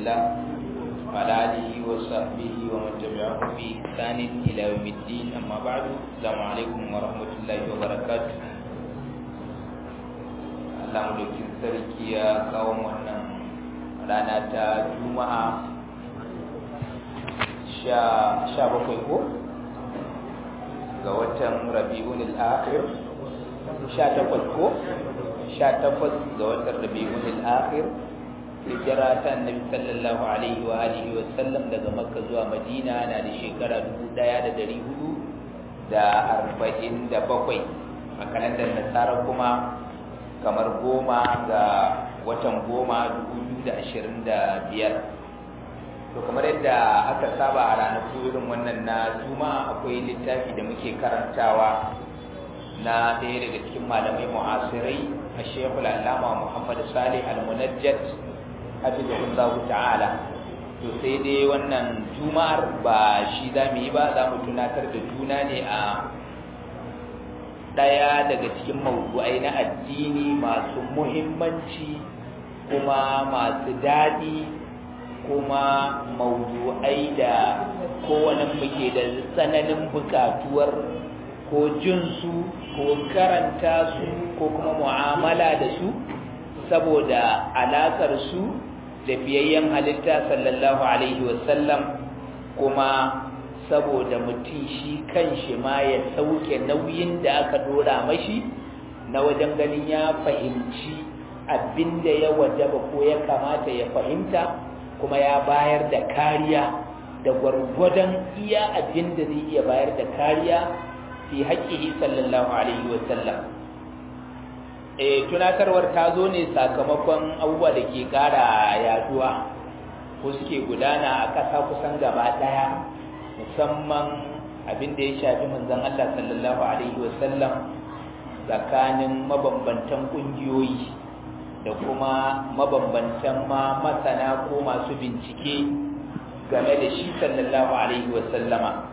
الله وعلى آله وصحبه ومن تبعهم بإحسان إلى يوم الدين أما بعد السلام عليكم ورحمة الله وبركاته Allah mulkin sarki ya kawo wannan rana ta Juma'a sha bakwai ko ga watan Rabi'un al-Akhir sha takwas ko sha takwas ga watan Rabi'un al-Akhir hijira ta Annabi sallallahu alaihi wa alihi wa sallam daga Makka zuwa Madina na da shekara 1447 a kalandar Nasara kuma kamar goma ga watan goma biyar. to kamar yadda aka saba a ranaku irin wannan na juma'a akwai littafi da muke karantawa na ɗaya daga cikin malamai mu'asirai a shekul allama muhammad salih al-munajjat hafizahullahu ta'ala to sai dai wannan juma'ar ba shi za mu yi ba za mu tunatar da juna ne a ɗaya daga cikin mawdu'ai na addini masu muhimmanci kuma masu daɗi kuma mawdu'ai da kowane muke da tsananin buƙatuwar ko jinsu ko karanta su ko kuma mu'amala da su saboda alaƙar su da biyayyen halitta sallallahu alaihi wasallam kuma saboda mutum shi kanshi ma ya sauke nauyin da aka dora mashi na wajen ganin ya fahimci abinda ya wajaba ko ya kamata ya fahimta kuma ya bayar da kariya da gwargwadon iya abinda zai iya bayar da kariya fi haƙƙihi sallallahu alaihi wasallam e tunatarwar ta zo ne sakamakon abubuwa da ke ƙara yaduwa ko suke gudana a ƙasa kusan gaba ɗaya musamman abin da ya shafi manzon Allah sallallahu alaihi wasallam tsakanin mabambantan kungiyoyi da kuma mabambantan ma masana ko masu bincike game da shi sallallahu alaihi wasallama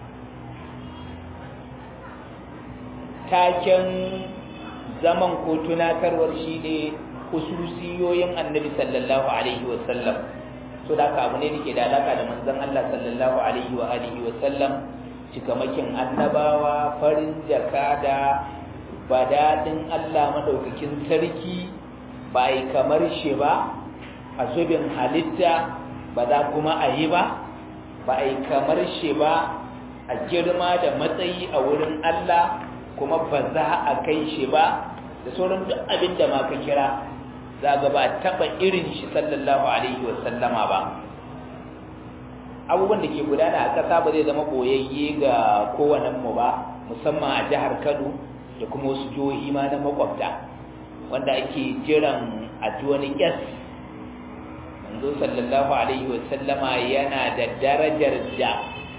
taken zaman ko tunatarwar shi ne hususiyoyin annabi sallallahu alaihi wasallam so da haka abu ne da ke da alaka da manzon Allah sallallahu alaihi wa alihi wa sallam cikamakin annabawa farin jaka da badadin Allah madaukakin sarki ba yi kamar shi ba a zubin halitta ba za kuma a yi ba ba yi kamar shi ba a girma da matsayi a wurin Allah kuma ba za a kai shi ba da sauran duk abin da ma ka kira za ga ba taɓa irin shi sallallahu alaihi sallama ba abubuwan da ke gudana a ƙasa ba zai zama boyayye ga kowanenmu ba musamman a jihar kano da kuma wasu jihohi ma na makwabta wanda ake jiran a ji wani ƙyas manzo sallallahu alaihi sallama yana da darajar da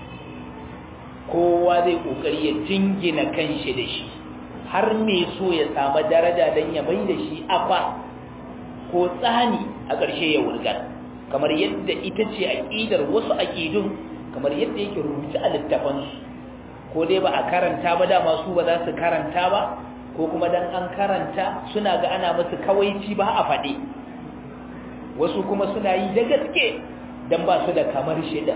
kowa zai ƙoƙari ya jingina kanshi da shi har me so ya samu daraja don ya mai da shi afa ko tsani a ƙarshe ya wurgar kamar yadda ita ce aƙidar wasu aƙidun kamar yadda yake rubuta a littafansu ko dai ba a karanta ba dama su ba za su karanta ba ko kuma dan an karanta suna ga ana musu kawaici ba a faɗi wasu kuma suna yi da gaske dan ba su da kamar shida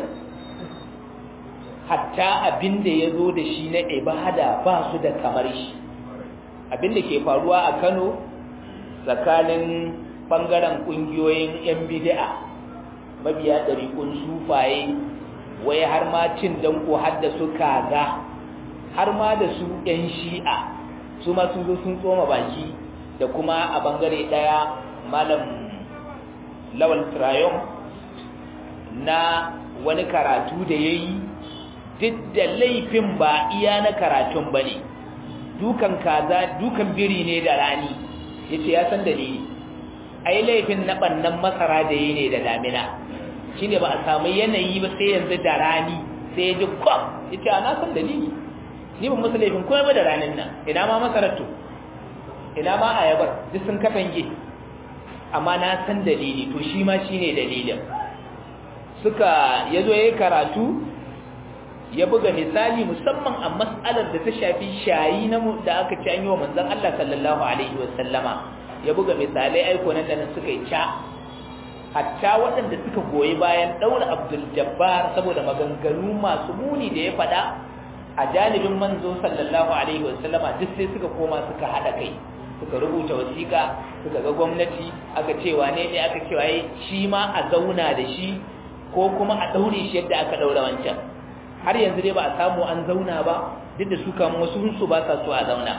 hatta abin da ya zo da shi na ibada ba su da kamar shi abin da ke faruwa a kano tsakanin ɓangaren ƙungiyoyin 'yan bidi'a mabiya ɗariƙun sufaye wai har ma cin danko har da su kaza har ma da su 'yan shi'a su ma sun zo sun tsoma baki da kuma a ɓangare ɗaya malam lawal trayon na wani karatu da ya yi duk da laifin ba iya na karatun ba ne dukan kaza dukan biri ne da rani ya ce ya san dalili ai laifin na ɓannan masara da yi ne da damina shi ne ba a samu yanayi ba sai yanzu da rani sai ya ji kwam ya ce na san dalili ni ban musu laifin kuma ba da ranin nan ina ma masarar to ina ma ayabar duk sun katange amma na san dalili to shi ma shi ne dalilin suka ya zo ya yi karatu ya buga misali musamman a mas'alar da ta shafi shayi na da aka ci an yi wa manzon Allah sallallahu alaihi wa sallama ya buga misalai aiko nan da nan suka yi ca hatta waɗanda suka goyi bayan ɗaura abdul jabbar saboda maganganu masu muni da ya faɗa a janibin manzo sallallahu alaihi wasallama duk sai suka koma suka haɗa kai suka rubuta wasiƙa suka ga gwamnati aka ce wane ne aka ce waye shi ma a zauna da shi ko kuma a ɗaure shi yadda aka ɗaura wancan har yanzu dai ba a samu an zauna ba duk da su kan wasu su ba sa so a zauna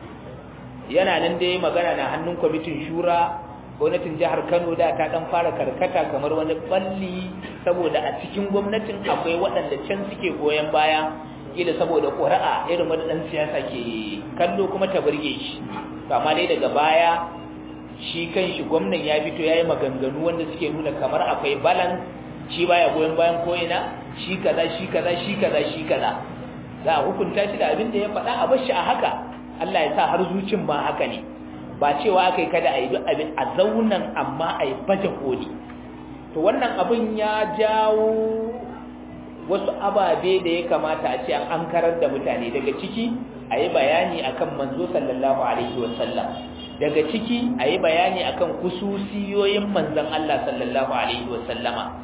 yana nan dai magana na hannun kwamitin shura gwamnatin jihar Kano da ta dan fara karkata kamar wani balli saboda a cikin gwamnatin akwai waɗanda can suke goyen baya kila saboda ƙuri'a irin wani ɗan siyasa ke kallo kuma ta burge shi amma dai daga baya shi kan shi gwamnan ya fito ya yi maganganu wanda suke nuna kamar akwai balance shi baya goyon bayan ko'ina shi kaza shi kaza shi kaza shi kaza za a hukunta shi da abin da ya faɗa a bar shi a haka Allah ya sa har zucin ba haka ne ba cewa aka yi kada a yi duk abin a zaunan amma a yi baje koli to wannan abin ya jawo wasu ababe da ya kamata a ce an ankarar da mutane daga ciki a yi bayani akan manzo sallallahu alaihi wasallam daga ciki a yi bayani akan kususiyoyin manzon Allah sallallahu alaihi wasallama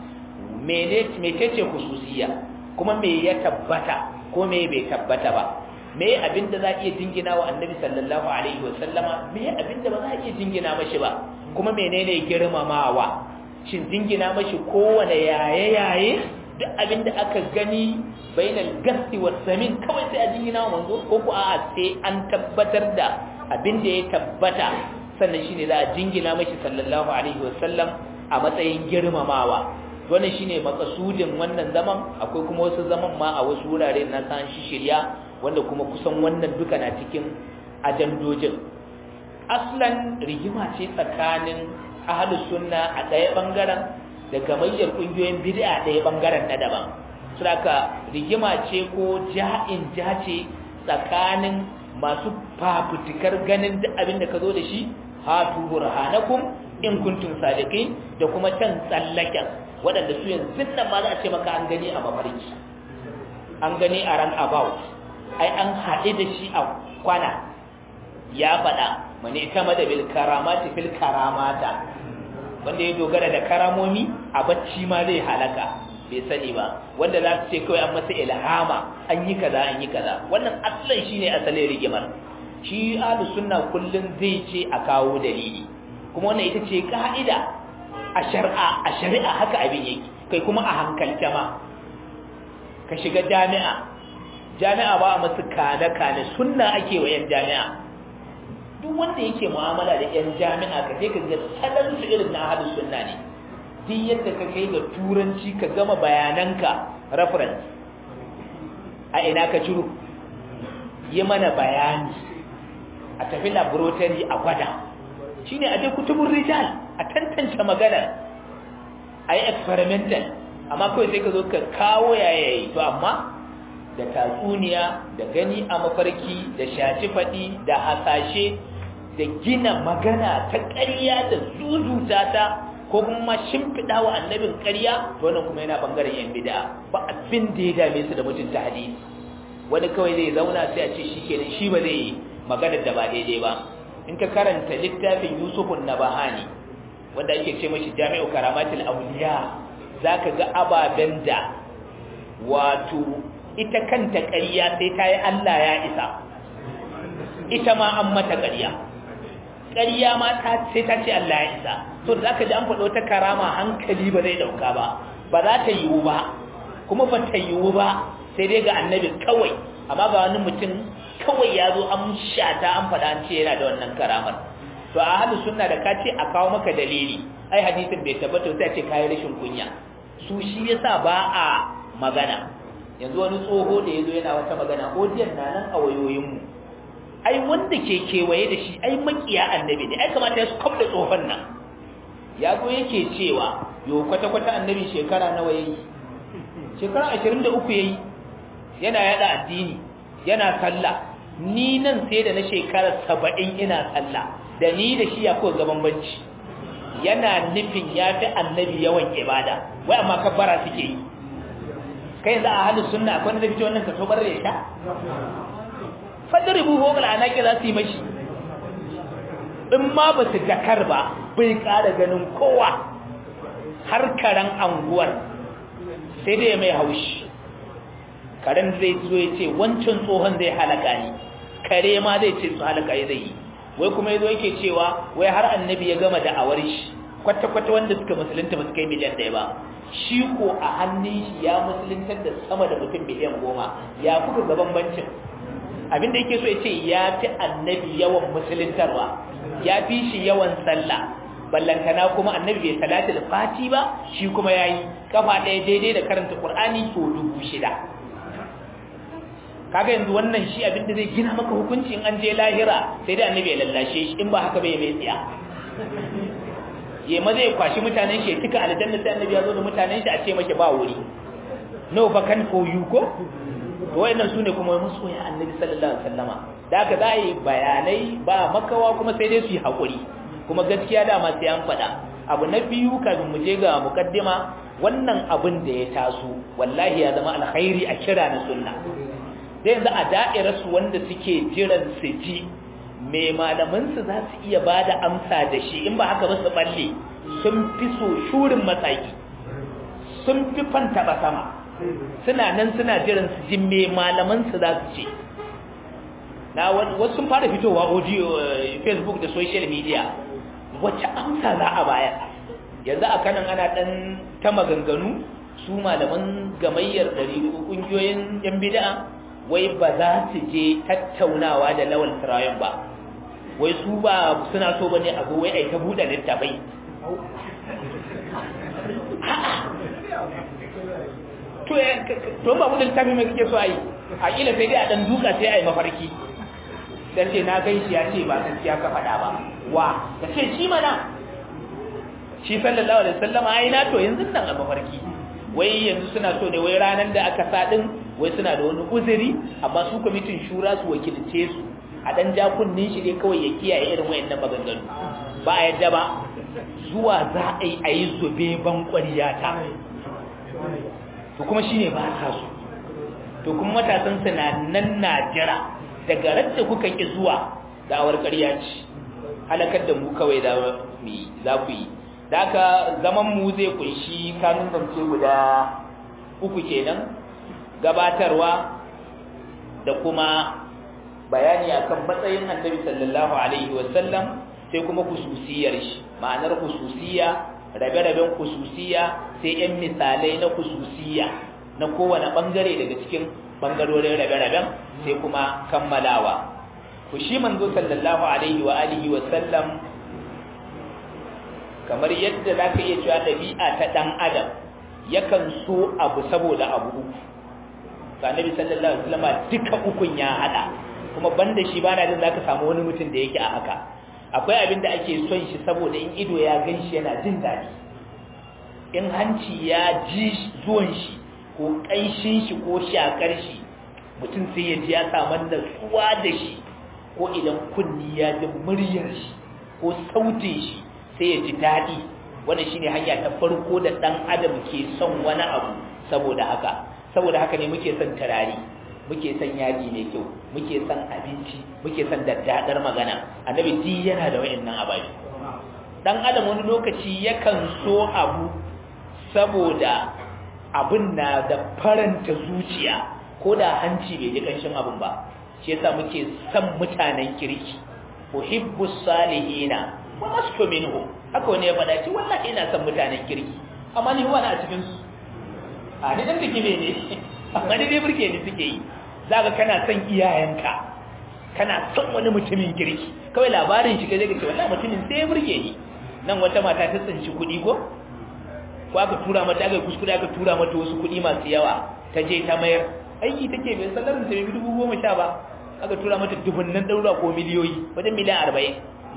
mecece kususiya kuma me ya tabbata ko me bai tabbata ba me abinda za a iya jingina wa annabi sallallahu alaihi wasallama me abinda ba za a iya jingina mashi ba kuma menene girmamawa shin jingina mashi kowane yaye yaye duk abinda aka gani bainal gasti was samin kawai sai a jingina wa manzo ko ko a sai an tabbatar da abinda ya tabbata sannan shine za a jingina mashi sallallahu alaihi wasallam a matsayin girmamawa wannan shine makasudin wannan zaman akwai kuma wasu zaman ma a wasu wurare na san shi shirya wanda kuma kusan wannan duka na cikin ajandojin aslan rigima ce tsakanin ahlus sunna a ɗaya bangaren da gamayyar kungiyoyin bid'a ɗaya bangaren na daban saboda rigima ce ko ja'in jace tsakanin masu fafutukar ganin duk abin da ka zo da shi hatu burhanakum in kuntum sadiqin da kuma can tsallaken waɗanda su yanzu nan ma za a ce maka an gani a mafarki an gani a ran about ai an haɗe da shi a kwana ya faɗa mani kama da bil karamati fil karamata wanda ya dogara da karamomi a bacci ma zai halaka bai sani ba wanda za su ce kawai an masa ilhama an yi kaza an yi kaza wannan asalin shine asalin rigimar shi ahlus sunna kullun zai ce a kawo dalili kuma wannan ita ce ka'ida a shari'a a shari'a haka abin yake kai kuma a hankalta ma ka shiga jami'a jami'a ba a masu kane-kane sunna ake wa 'yan jami'a duk wanda yake mu'amala da 'yan jami'a ka je ka ga salon su irin na hadin sunna ne duk yadda ka kai ga turanci ka gama bayananka reference a ina ka ciro yi mana bayani a tafi laboratory a gwada shine a je kutubun rijal a tantance magana a yi experimental amma kawai sai ka zo ka kawo yayayi to amma da tatsuniya da gani a mafarki da shaci faɗi da hasashe da gina magana ta ƙarya da zuzuta ta ko kuma shimfiɗa wa annabin ƙarya to wannan kuma yana ɓangaren yan bida ba abin da ya dame su da mutunta hadisi wani kawai zai zauna sai a ce shi kenan shi ba zai yi maganar da ba daidai ba in ka karanta littafin yusufun nabahani wanda ake ce mashi jami'u karamatul awliya zaka ga ababen da wato ita kanta ƙarya sai ta yi Allah ya isa ita ma an mata ƙarya ƙarya ma ta sai ta ce Allah ya isa so da zaka ji an faɗo ta karama hankali ba zai ɗauka ba ba za ta yiwu ba kuma ba ta yiwu ba sai dai ga annabi kawai amma ga wani mutum kawai ya zo an shata an faɗa an ce yana da wannan karamar to a halin sunna da ka ce a kawo maka dalili ai hadisin bai tabbata sai ce kayi rashin kunya su shi yasa ba a magana yanzu wani tsoho da yazo yana wata magana odiyan na nan a wayoyinmu ai wanda ke kewaye da shi ai makiya annabi ne ai kamata ya stop da tsohon nan ya zo yake cewa yo kwata kwata annabi shekara nawa yayi shekara 23 yayi yana yada addini yana sallah ni nan sai da na shekara 70 ina sallah da ni da shi ya ko gaban banci yana nufin ya fi annabi yawan ibada wai amma kabbara suke yi kai za a halin sunna akwai da fito wannan kaso barar ya sha fadribu hu bil anaqi za su yi mashi in ma ba su jakar ba bai ƙara ganin kowa har karen anguwar sai dai mai haushi karen zai zo ya ce wancan tsohon zai halaka ni kare ma zai ce su halaka ya zai yi wai kuma yazo yake cewa wai har annabi ya gama da'awar shi kwata-kwata wanda suka musulunta ba su kai miliyan ɗaya ba shi ko a hannun shi ya musuluntar da sama da mutum miliyan goma ya kuka gaban bancin abinda yake so ya ce ya fi annabi yawan musuluntarwa ya fi shi yawan sallah ballantana kuma annabi bai salatul fati ba shi kuma yayi kafa ɗaya daidai da karanta qur'ani to dubu shida kaga yanzu wannan shi abin da zai gina maka hukunci in an je lahira sai dai annabi ya lallashe shi in ba haka bai mai tsiya ya ma zai kwashi mutanen shi ya tuka aljanna sai annabi ya zo da mutanen shi a ce maki ba wuri no vacan for you ko to wayannan sune kuma musu ya annabi sallallahu alaihi wasallama da haka za yi bayanai ba makawa kuma sai dai su yi hakuri kuma gaskiya dama sai an faɗa abu na biyu kafin mu je ga mukaddima wannan abin da ya taso wallahi ya zama alkhairi a kira na sunna sai yanzu a da'irarsu wanda suke jiran su ji mai malamansu za su iya ba da amsa da shi in ba haka ba su balle sun fi so shurin mataki sun fi fanta ba sama suna nan suna jiran su ji mai malamansu za su ce na wasu sun fara fitowa audio facebook da social media wacce amsa za a bayar yanzu a kanan ana dan ta maganganu su malaman gamayyar ɗari ƙungiyoyin yan bida'a wai ba za su je tattaunawa da lawal turayen ba wai su ba suna so bane a zo wai ai ta buɗe littafai to to ba buɗe littafi mai kake so ai a kila sai dai a dan duka sai ai mafarki dan ce na gan shi ya ce ba gaskiya ka faɗa ba wa ka ce shi mana shi sallallahu alaihi wasallam ai na to yanzu nan a mafarki wai yanzu suna so ne wai ranar da aka sa din wai suna da wani uzuri amma su kwamitin shura su wakilce su a dan jakunnin shi ne kawai ya kiyaye irin wayannan maganganu ba a yadda ba zuwa za a yi a yi zube ban ta to kuma shine ba ta su to kuma matasan su na nan na jira daga radda kuka ki zuwa da awar ƙarya ce halakar da mu kawai da mu za ku yi da haka zaman mu zai kunshi kanun zance guda uku kenan gabatarwa da kuma bayani akan matsayin annabi sallallahu alaihi wasallam sai kuma kususiyar shi ma'anar kususiya rabe-raben kususiya sai yan misalai na kususiya na kowane bangare daga cikin bangarorin rabe-raben sai kuma kammalawa ku shi manzo sallallahu alaihi wa alihi wasallam kamar yadda za ka iya cewa ɗabi'a ta ɗan adam yakan so abu saboda abu uku ga nabi sallallahu alaihi wasallam duka ukun ya hada kuma banda shi bana jin zaka samu wani mutum da yake a haka akwai abin da ake son shi saboda in ido ya gan shi yana jin daɗi in hanci ya ji zuwan shi ko ƙanshin shi ko shakar shi mutum sai ya ji ya samu natsuwa da shi ko idan kunni ya ji muryar shi ko sautin shi sai ya ji daɗi wannan shine hanya ta farko da ɗan adam ke son wani abu saboda haka saboda haka ne muke son turare muke son yaji mai kyau muke son abinci muke son daddadar magana annabi di yana da wayannan abaji dan adam wani lokaci yakan so abu saboda abin na da faranta zuciya ko da hanci bai ji kanshin abin ba shi yasa muke son mutanen kirki uhibbu salihina wa astu minhu haka wani ya faɗa ce wallahi ina son mutanen kirki amma ni wani a cikin su a ni dan dake ne amma ni dai burge ni suke yi zaka kana son iyayenka kana son wani mutumin kirki kawai labarin shi kaje ka ce wallahi mutumin sai ya burge ni nan wata mata ta tsinci kuɗi ko ko aka tura mata aka kuskure aka tura mata wasu kuɗi masu yawa ta je ta mayar aiki take bai sallarin ta bai dubu goma sha ba aka tura mata dubunnan ɗaura ko miliyoyi wajen miliyan arba'in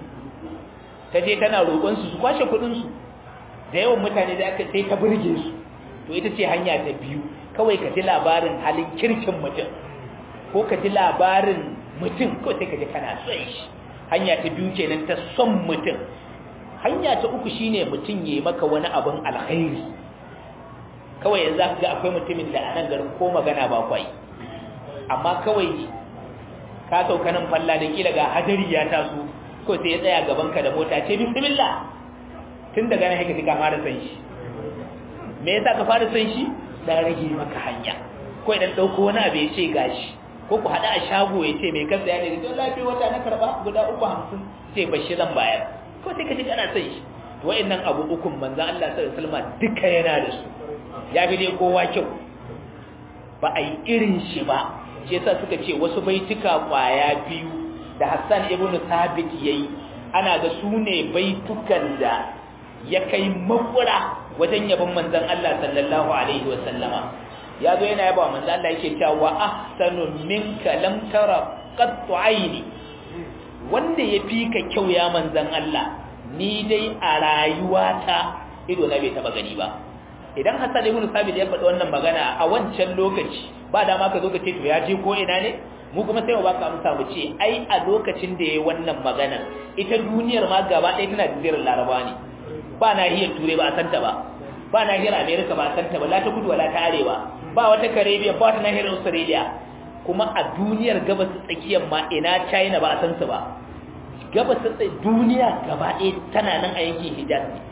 ta je tana roƙon su su kwashe kuɗin su da yawan mutane da aka sai ta burge su to ita ce hanya ta biyu kawai ka ji labarin halin kirkin mutum ko ka ji labarin mutum ko sai ka ji kana son shi hanya ta biyu kenan ta son mutum hanya ta uku shine mutum yayi maka wani abin alkhairi kawai yanzu zaka ga akwai mutumin da a nan garin ko magana ba kwai amma kawai ka sauka nan falla da kila ga hadari ya taso ko sai ya tsaya gaban ka da mota ce bismillah tun daga nan haka ka fara san shi me yasa ka fara son shi da rage maka hanya ko idan dauko wani abu ya ce gashi ko ku hada a shago ya ce mai kasa ya ne don lafiya wata na karba guda uku hamsin ce bashi zan bayar ko sai ka ji kana son shi to wayannan abu ukun manzo Allah sallallahu alaihi wasallam duka yana da su ya fi dai kowa kyau ba a yi irin shi ba shi yasa suka ce wasu baituka kwaya biyu da Hassan ibn Thabit yayi ana ga su ne baitukan da ya kai makura wajen yabon manzon Allah sallallahu alaihi wasallama ya zo yana yaba manzon Allah yake cewa wa ahsanu minka lam tara qattu aini wanda ya fi ka kyau ya manzon Allah ni dai a rayuwata ido na bai taba gani ba idan Hassan ibn Sabit ya faɗi wannan magana a wancan lokaci ba dama ka zo ka ce to ya je ko ina ne mu kuma sai mu baka amsa mu ce ai a lokacin da yayi wannan magana ita duniyar ma gaba ɗaya tana jazirar Laraba ne ba nahiyar Turai ba a santa ba ba nahiyar America ba a santa ba la ta kudu wala ta arewa ba wata Caribbean ba wata nahiyar Australia kuma a duniyar gabas tsakiyar ma ina China ba a san su ba gabas duniya gaba ɗaya tana nan a yankin Hijaz ne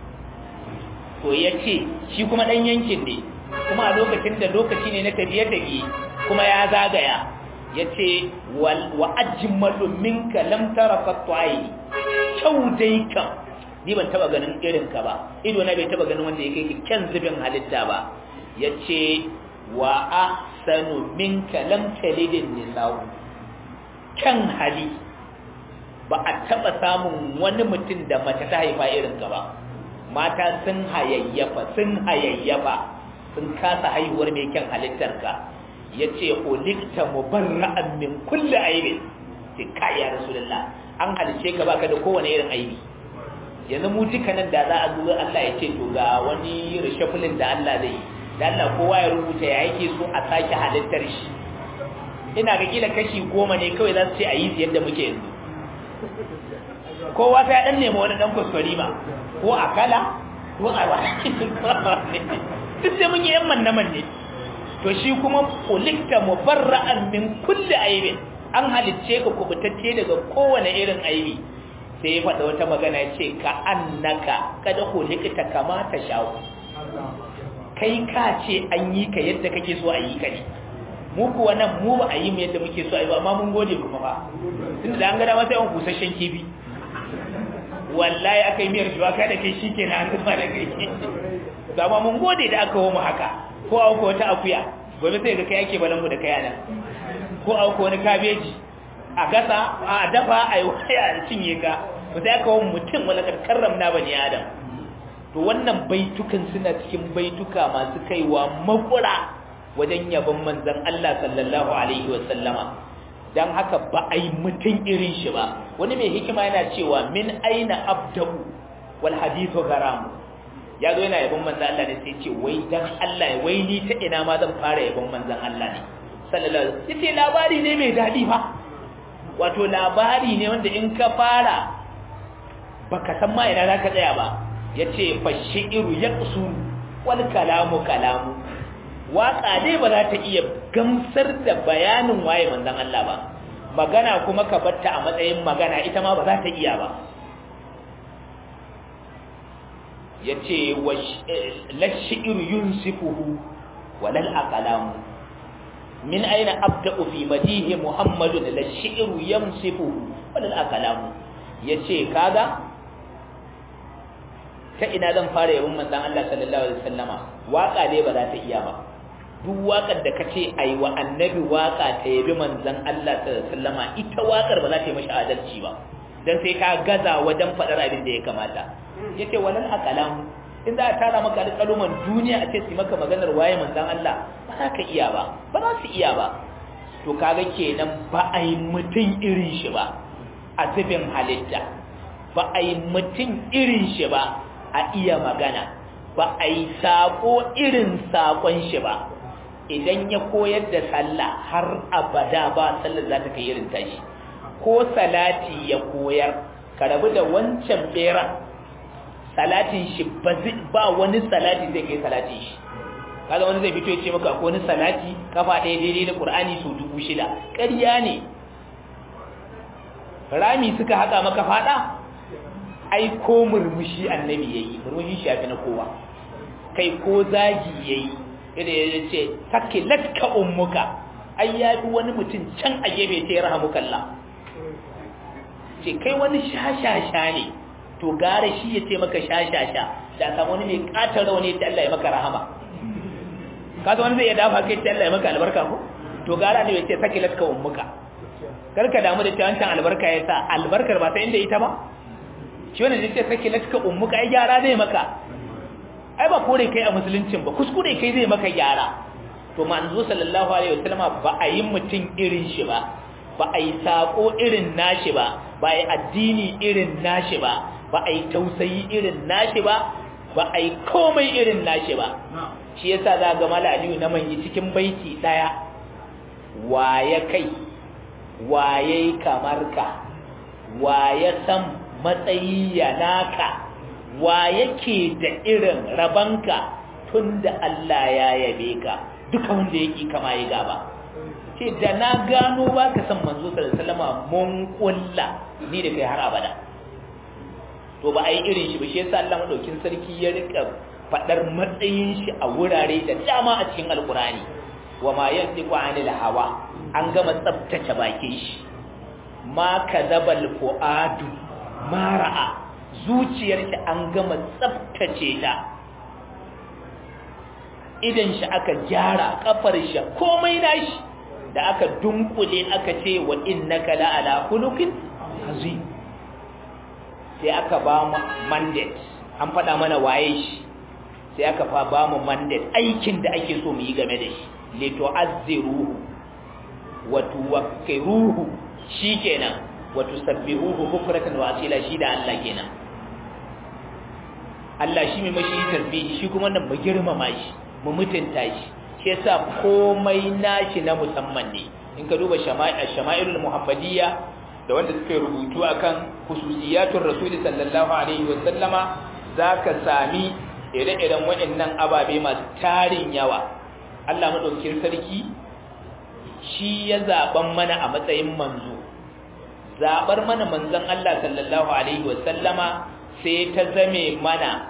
to ya ce shi kuma ɗan yankin ne kuma a lokacin da lokaci ne na tafiye-tafiye kuma ya zagaya ya ce wa ajimmalu minka lam tara qattai kyau dai kan ni ban taba ganin irin ka ba ido na bai taba ganin wanda ya kai kyan zubin halitta ba ya ce wa ahsanu minka lam talidin nisa'u kyan hali ba a taba samun wani mutum da mace ta haifa irin ka ba mata sun hayayyafa sun hayayyafa sun kasa haihuwar mai kyan halittarka ya ce hulikta mubarra'an min kulle aibi ce kaya rasulullah an halice ka baka da kowane irin aibi yanzu mu duka nan da za a zo Allah ya ce to ga wani rishafulin da Allah zai da Allah kowa ya rubuta ya yake so a sake halittar shi ina ga kila kashi goma ne kawai za su ce a yi yadda muke yanzu kowa sai dan nemi wani dan kuskure ma ko a kala ko a wani duk sai mun yi yan mannaman ne to shi kuma kulikta mubarra'an min kulli aibin an halicce ka kubutacce daga kowane irin aibi sai ya faɗa wata magana ya ce ka annaka kada kulikta kama ta shawo kai ka ce an yi ka yadda kake so a yi ka ne mu kuwa nan mu ba a yi mu yadda muke so a yi ba amma mun gode kuma ba tunda da an gada masa yawan busasshen kifi wallahi aka yi miyar shuwaka da kai shi ke na an zama da kai zama mun gode da aka mu haka ko auka wata akuya gobe sai ga kai ake balanmu da kayana ko auka wani kabeji a gasa a dafa a yi waya a cinye ka ba sai aka wani mutum wani karram na bani adam to wannan baitukan suna cikin baituka masu kaiwa makura wajen yabon manzon Allah sallallahu alaihi wa sallama dan haka ba a yi mutum irin shi ba wani mai hikima yana cewa min aina abda'u wal hadithu garam ya zo yana yabon manzan Allah ne sai ce wai dan Allah wai ni ta ina ma zan fara yabon manzan Allah ne sallallahu alaihi wasallam yace labari ne mai dadi fa wato labari ne wanda in ka fara baka san ma ina zaka tsaya ba yace fa shi'ru yaqsu wal kalamu kalamu waka dai ba za ta iya gamsar da bayanin waye manzan Allah ba magana kuma ka batta a matsayin magana ita ma ba za ta iya ba ya ce lashi'iru yunsifuhu walal aqlamu min aina abda'u fi madihi muhammadun lashi'iru yamsifuhu walal aqlamu yace kaga ta ina zan fara yabon manzon Allah sallallahu alaihi wasallama waka dai ba za ta iya ba duk wakar da kace ai wa annabi waka ta yabi manzon Allah sallallahu alaihi wasallama ita wakar ba za ta yi mashi adalci ba dan sai ka gaza wajen faɗar abin da ya kamata yace walal aqlam in za a tara maka alƙaluman duniya a ce su maka maganar waye manzon Allah ba za ka iya ba ba za su iya ba to kaga kenan ba a yi mutum irin shi ba a zubin halitta ba a yi mutum irin shi ba a iya magana ba a yi saƙo irin saƙon shi ba idan ya koyar da sallah har abada ba sallar za ta kai irin tashi ko salati ya koyar ka rabu da wancan bera salatin shi ba wani salati zai kai salatin shi kaga wani zai fito ya ce maka akwai wani salati kafa ɗaya daidai da Qur'ani su dubu shida ƙarya ne rami suka haƙa maka fada ai ko murmushi annabi yayi murmushi shi yafi na kowa kai ko zagi yayi ida ya ce sakilatka ummuka ai ya bi wani mutum can a gefe ta rahamukallah ce kai wani shashasha ne to gara shi ya ce maka shashasha da samu wani mai katar rauni ta Allah ya maka rahama kaga wani zai ya dafa kai ta Allah ya maka albarka ko to gara ne ya ce sakilatka ummuka karka damu da cewa wancan albarka ya sa albarkar ba ta inda ita ba shi wannan zai ce sakilatka ummuka ai gyara zai maka ai ba kore kai a musuluncin ba kuskure kai zai maka gyara to manzo sallallahu alaihi wasallam ba a yi mutum irin shi ba ba a yi sako irin nashi ba ba a yi addini irin nashi ba ba a yi tausayi irin nashi ba ba a yi komai irin nashi ba shi yasa za ga mala aliyu na manyi cikin baiti daya waye kai waye kamar ka waye san matsayi ya naka wa yake da irin rabanka tun da Allah ya yabe ka duka wanda yake kama yi gaba ce da na gano ba ka san manzo sallallahu mun kulla ni da kai har abada to ba a yi irin shi ba shi yasa Allah madaukin sarki ya rika fadar matsayin shi a wurare da dama a cikin alkurani wa ma yantiqu anil hawa an gama tsabtace bakin shi ma kadabal fuadu ma ra'a zuciyar shi an gama tsabtace ta idan shi aka gyara kafar shi komai nashi da aka dunkule aka ce wa innaka la ala khuluqin azim sai aka ba mu mandate an faɗa mana waye shi sai aka fa ba mu mandate aikin da ake so mu yi game da shi li tu'azziruhu wa tuwakkiruhu shikenan wa tusabbihuhu bukratan wa asila shi da Allah kenan Allah shi mai mashi tasbihi shi kuma nan mu girmama shi mu mutunta shi shi yasa komai nashi na musamman ne in ka duba shama'ilul muhammadiyya da wanda suka rubutu akan khususiyatul rasul sallallahu alaihi wa sallama zaka sami ire-iren waɗannan ababe masu tarin yawa Allah madaukakin sarki shi ya zaban mana a matsayin manzo zabar mana manzon Allah sallallahu alaihi wa sallama sai ta zame mana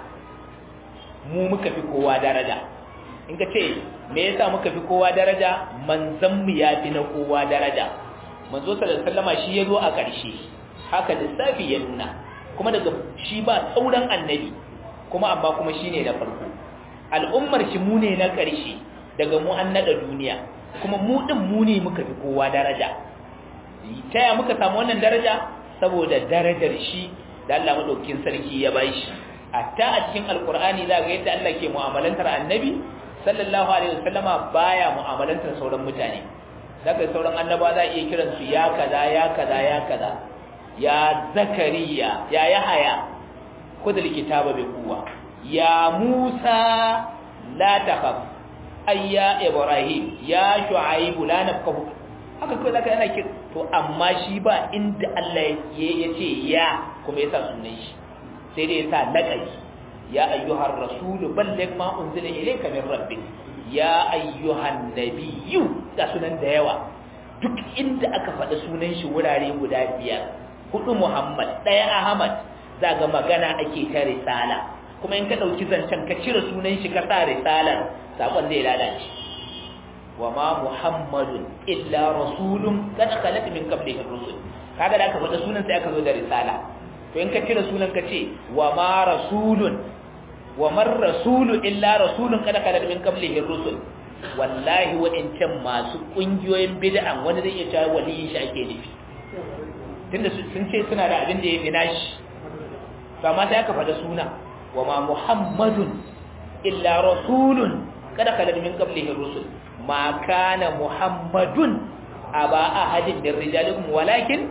mu muka fi kowa daraja in ka ce me yasa muka fi kowa daraja manzon mu ya fi na kowa daraja manzo sallallahu alaihi wasallama shi yazo a ƙarshe haka lissafi ya nuna kuma daga shi ba sauran annabi kuma amma kuma shine da farko al'ummar shi mu ne na ƙarshe daga mu an nada duniya kuma mu din mu ne muka fi kowa daraja ta ya muka samu wannan daraja saboda darajar shi da Allah madaukakin sarki ya bashi hatta a cikin alqur'ani za ga yadda Allah ke mu'amalantar annabi sallallahu alaihi wasallama baya mu'amalantar sauran mutane daga sauran annaba za a iya kiran su ya kaza ya kaza ya kaza ya zakariya ya yahaya kudul kitaba bi quwwa ya musa la takhaf ayya ibrahim ya shu'aib la nafkahu haka kai zaka yana kira to amma shi ba inda Allah ya ce ya kuma yasa sunan shi sai dai yasa laqabi ya ayyuhar rasul balligh ma unzila ilayka min rabbik ya ayyuhan nabiyyu da sunan da yawa duk inda aka faɗi sunan shi wurare guda biyar hudu Muhammad ɗaya Ahmad za ga magana ake ta risala kuma in ka ɗauki zancen ka cire sunan shi ka sa risalar sakon zai lalace wa ma Muhammadun illa rasulun kad khalat min qablihi rusul kaga da aka faɗi sunan sai aka zo da risala to in ka cire sunan ka ce wa ma rasulun wa man rasulu illa rasulun kada kada min qablihi rusul wallahi wa'incan masu kungiyoyin bid'an wani zai iya cewa waliyin shi ake nufi tunda sun ce suna da abin da ya fi nashi to amma sai aka faɗa suna wa ma muhammadun illa rasulun kada kada min qablihi rusul ma kana muhammadun aba ahadin min rijalikum walakin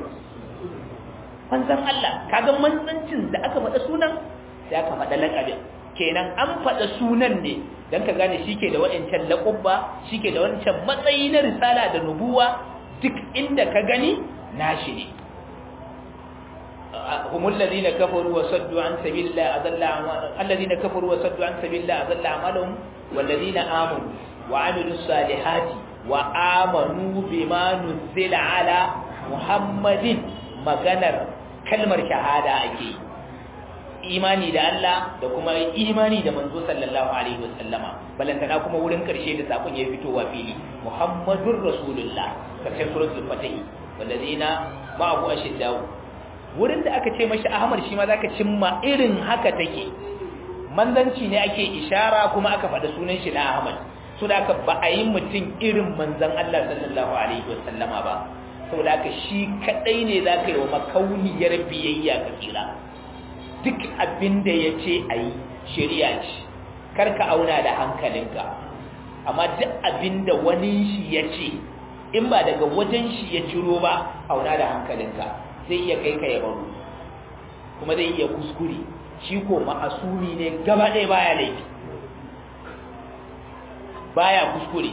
manzon Allah kaga manzancin da aka faɗa sunan sai aka faɗa laƙabin kenan an faɗa sunan ne don ka gane shi ke da waɗancan laƙubba shi ke da wancan matsayi na risala da nubuwa duk inda ka gani nashi ne هم الذين كفروا وصدوا عن سبيل الله أضل الذين كفروا وصدوا عن سبيل الله أضل أعمالهم والذين آمنوا وعملوا الصالحات وآمنوا بما نزل على محمد مغنر كلمة شهادة أكيد imani da Allah da kuma imani da manzo sallallahu alaihi wasallama balantana kuma wurin karshe da sakon ya fitowa fili muhammadur rasulullah karshen suratul fatih wallazina ma'ahu ashiddau wurin da aka ce mashi ahmad shi ma zaka cimma irin haka take manzanci ne ake ishara kuma aka faɗa sunan shi na ahmad so da aka ba a yi mutum irin manzan Allah sallallahu alaihi wasallama ba saboda haka shi kadai ne za ka yi wa makauniyar biyayya ka tsira duk abin da ya ce a yi shari'a ce karka auna da hankalinka amma duk abin da wani shi ya ce in ba daga wajen shi ya ciro ba auna da hankalinka zai iya kai ka ya baro kuma zai iya kuskure shi ko ma'asumi ne gaba ɗaya baya laifi baya kuskure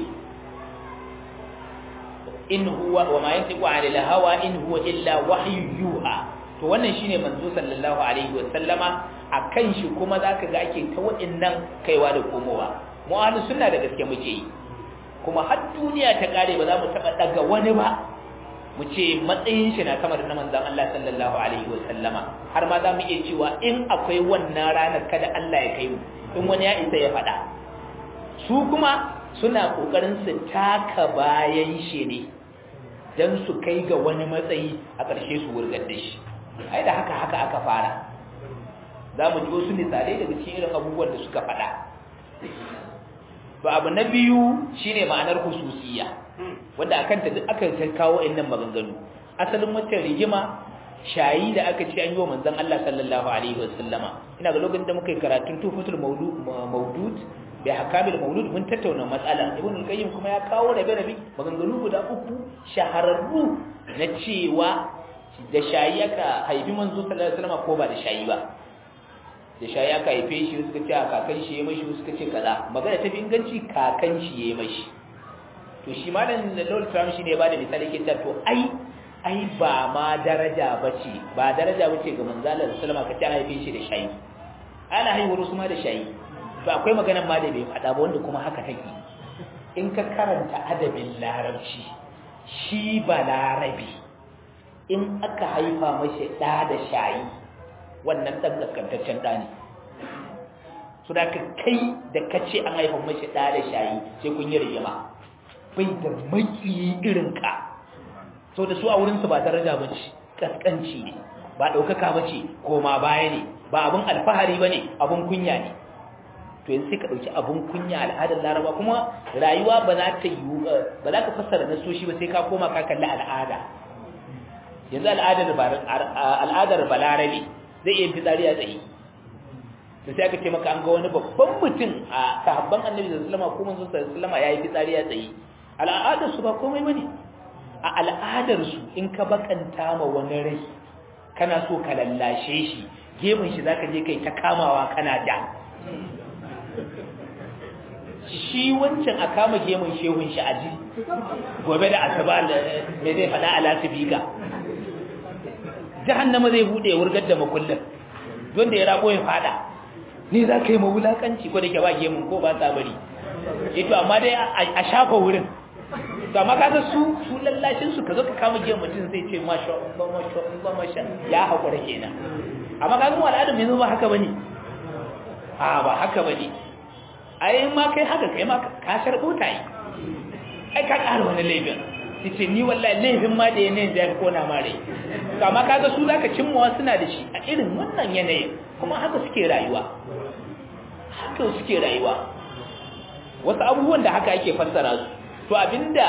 in huwa wa ma yantiqu 'anil hawa in huwa illa wahyu yuha to wannan shine manzo sallallahu alaihi wa sallama akan shi kuma zaka ga ake ta wa'annan kaiwa da komowa mu ahlus sunna da gaske muke yi kuma har duniya ta kare ba za mu taba daga wani ba mu ce matsayin shi na kamar na manzon Allah sallallahu alaihi wa sallama har ma za mu iya cewa in akwai wannan ranar kada Allah ya kai mu in wani ya isa ya faɗa su kuma suna kokarin su taka bayan shi ne dan su kai ga wani matsayi a ƙarshe su wurgar da shi ai da haka haka aka fara za mu ji wasu misalai daga cikin irin abubuwan da suka faɗa ba abu na biyu shine ma'anar hususiya wanda akan ta duk aka kawo innan maganganu asalin wata rigima shayi da aka ce an yi wa manzon Allah sallallahu alaihi wasallama ina ga lokacin da muka yi karatun tufatul maudud bai hakamil maulud mun tattauna matsala ibn al-qayyim kuma ya kawo rabe rabe maganganu guda uku shahararru na cewa da shayi aka haifi manzo sallallahu alaihi wasallam ko ba da shayi ba da shayi aka haife shi suka ce kakan shi ya mashi suka ce kaza magana ta fi inganci kakan shi ya mashi to shi malam da Lord Trump shi ne ba da misali ke ta to ai ai ba ma daraja bace ba daraja bace ga manzo sallallahu alaihi wasallam ka ce haife shi da shayi ana haihuwar su ma da shayi to akwai maganar ma da bai faɗa ba wanda kuma haka take in ka karanta adabin larabci shi ba larabi in aka haifa mashi ɗa da shayi wannan ɗan gaskantaccen ɗa ne su da ka kai da ka ce an haifa mashi ɗa da shayi sai kun yi rigima bai da maki irinka so da su a wurinsu ba daraja ba ce ƙasƙanci ne ba ɗaukaka ba ce koma baya ne ba abin alfahari ba ne abin kunya ne to yanzu sai ka ɗauki abun kunya al'adar laraba kuma rayuwa ba za ta yi ba za ka fassara nasoshi ba sai ka koma ka kalli al'ada yanzu al'adar al'adar balarabe zai iya fitsari a tsaye da sai aka ce maka an ga wani babban mutum a sahabban annabi da sallama ko manzo sallama yayi fitsari a tsaye al'adar su ba komai bane a al'adar su in ka bakanta ma wani rai kana so ka lallashe shi gefen shi zaka je kai ta kamawa kana da shi wancan a kama gemun shehun shi aji gobe da asaba me zai faɗa a lasifika jahannama zai buɗe wurgar da makullin don da ya rabo ya faɗa ni za ka yi mawulakanci ko da ke ba gemun ko ba sa bari ito amma dai a shafa wurin to amma kaga su su lallashin su ka zo ka kama gemun mutum zai ce masha Allah masha Allah masha ya haƙura kenan amma kaga mu al'adun yanzu ba haka bane a ba haka bane ai ma kai haka kai ma ka sharbo ta yi ai ka ƙara wani laifin ce ni wallahi laifin ma da yanayin da ya kona ma rai to amma kaga su zaka cimmawa suna da shi a irin wannan yanayin kuma haka suke rayuwa haka suke rayuwa wasu abubuwan da haka ake fassara su to abinda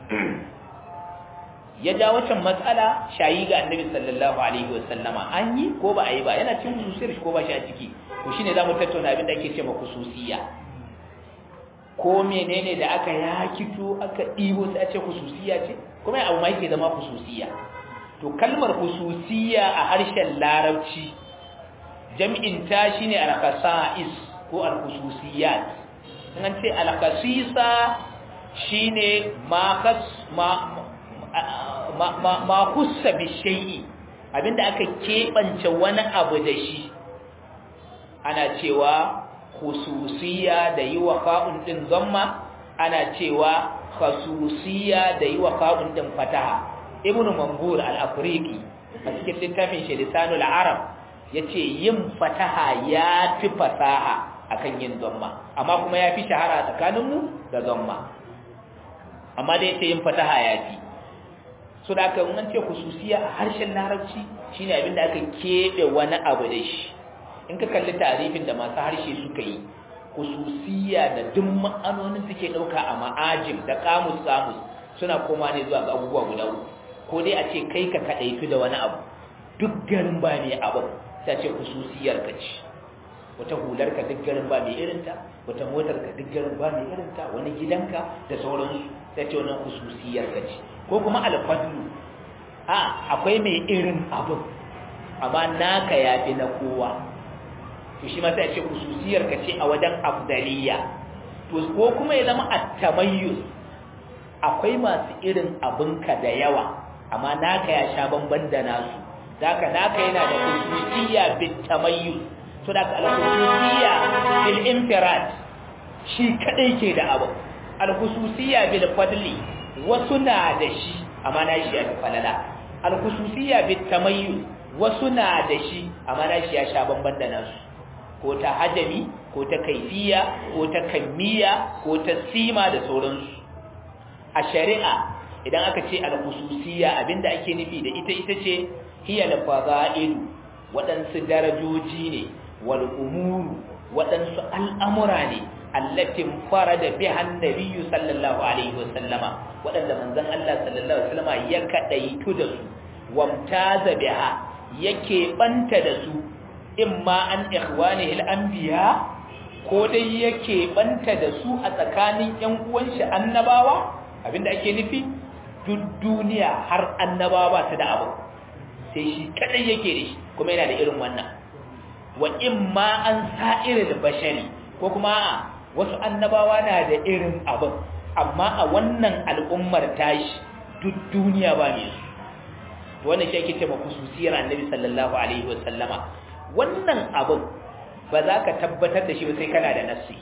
ya ja wacan matsala shayi ga annabi sallallahu alaihi wasallama an yi ko ba a yi ba yana cin hususiyar ko ba shi a ciki to shine zamu tattauna abin da ake cewa hususiya ko menene da aka yakito aka ɗibo sai a ce hususiya ce kuma abu ma yake zama hususiya to kalmar hususiya a harshen larabci jam'in ta shine al-khasa'is ko al-hususiyat an ce al-khasisa shine ma khas ma ma ma khussa bi shay'i abinda aka kebance wani abu da shi ana cewa khususiya da yi wa fa'un din zamma ana cewa khasusiya da yi wa fa'un din fataha ibnu mangur al-afriqi a cikin littafin shi lisanul arab yace yin fataha ya fi fasaha akan yin zamma amma kuma ya fi shahara tsakaninmu da zamma amma da yace yin fataha ya fi so da aka an ce khususiya a harshen larabci shine abinda aka kebe wani abu da shi in ka kalli tarifin da masu harshe suka yi khususiya da duk ma'anonin suke dauka a ma'ajim da kamus kamus suna koma ne zuwa ga abubuwa guda uku ko dai a ce kai ka kadaitu da wani abu duk garin ba ne abu sai ce khususiyar ka ce wata hular ka duk garin ba mai irinta wata motar ka duk garin ba mai irinta wani gidanka da sauransu sai ce wannan khususiyar ka ce ko kuma alfadlu a akwai mai irin abin amma naka yafi na kowa to shi ma sai ce khususiyar ka ce a wajen afdaliya to ko kuma ya zama at-tamayyuz akwai masu irin abinka da yawa amma naka ya sha bamban da nasu zaka naka yana da khususiyya bit tamayyuz to da ka al-khususiyya bil infirad shi kadai ke da abu al-khususiyya bil fadli wasu na da shi amma na shi ya falala al-khususiyya bit tamayyuz wasu na da shi amma na shi ya sha bamban da nasu ko ta hajami ko ta kaifiya ko ta kammiya ko ta sima da sauransu a shari'a idan aka ce al-khususiyya abinda ake nufi da ita ita ce hiya al-fada'il waɗansu darajoji ne wal umuru waɗansu al'amura ne allatin farada biha annabiyyu sallallahu alaihi wasallama waɗanda manzon Allah sallallahu alaihi wasallama ya kadaitu da su wamtaza biha yake banta da su imma an ikhwanihi al-anbiya ko dai yake banta da su a tsakanin ƴan uwan shi annabawa abinda ake nufi duk duniya har annabawa ba su da abu sai shi kadai yake da shi kuma yana da irin wannan wa imma an sa'iril bashari ko kuma wasu annabawa na da irin abin amma a wannan al'ummar tashi duk duniya ba ne su wannan shi ake ce ma kususiyar annabi sallallahu alaihi wa sallama wannan abin ba za ka tabbatar da shi ba sai kana da nassi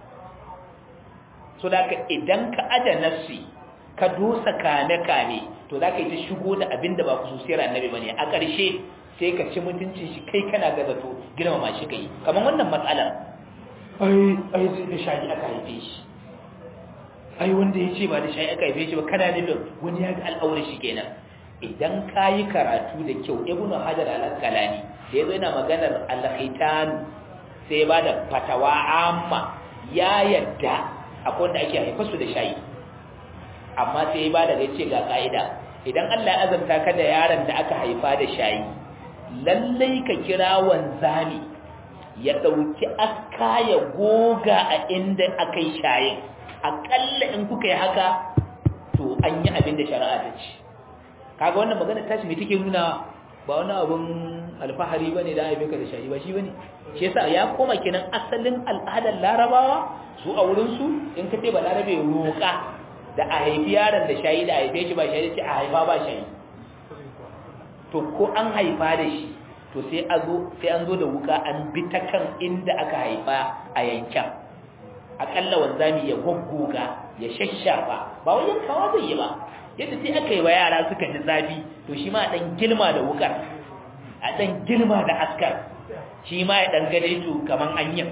so da ka idan ka aja nassi ka dosa kame kame to za ka yi ta shigo da abin da ba kususiyar annabi ba ne a ƙarshe sai ka ci mutuncin shi kai kana ga zato girmama shi kai kamar wannan matsalar ai ai da shayi aka haife shi ai wanda ya ce ba da shayi aka haife shi ba kana nufin wani ya ga al'aurar shi kenan idan ka yi karatu da kyau ibnu hajar al-asqalani da yazo yana maganar al-khitan sai ya bada fatawa amma ya yadda akwai wanda ake haifa su da shayi amma sai ya bada ga ce ga kaida idan Allah ya azanta ka da yaron da aka haifa da shayi lallai ka kira wanzami ya ɗauki aska ya goga a inda aka yi shayin aƙalla in kuka yi haka to an yi abin da shari'a ta ce kaga wannan magana tashi mai take nuna ba wani abin alfahari ba ne da haife ka da shayi ba shi ba ne shi yasa ya koma kenan asalin al'adar larabawa su a wurinsu in ka ce ba larabe roƙa da a haifi yaron da shayi da a haife shi ba shayi ce a haifa ba shayi to ko an haifa da shi to sai an zo da wuka an bi ta kan inda aka haifa a yankin akalla wanzami ya goggoga ya shashafa ba wai yankawa zai yi ba yadda sai aka yi wa yara suka ji zafi to shi ma dan gilma da wukar a dan gilma da askar shi ma ya dan gane to kaman anyin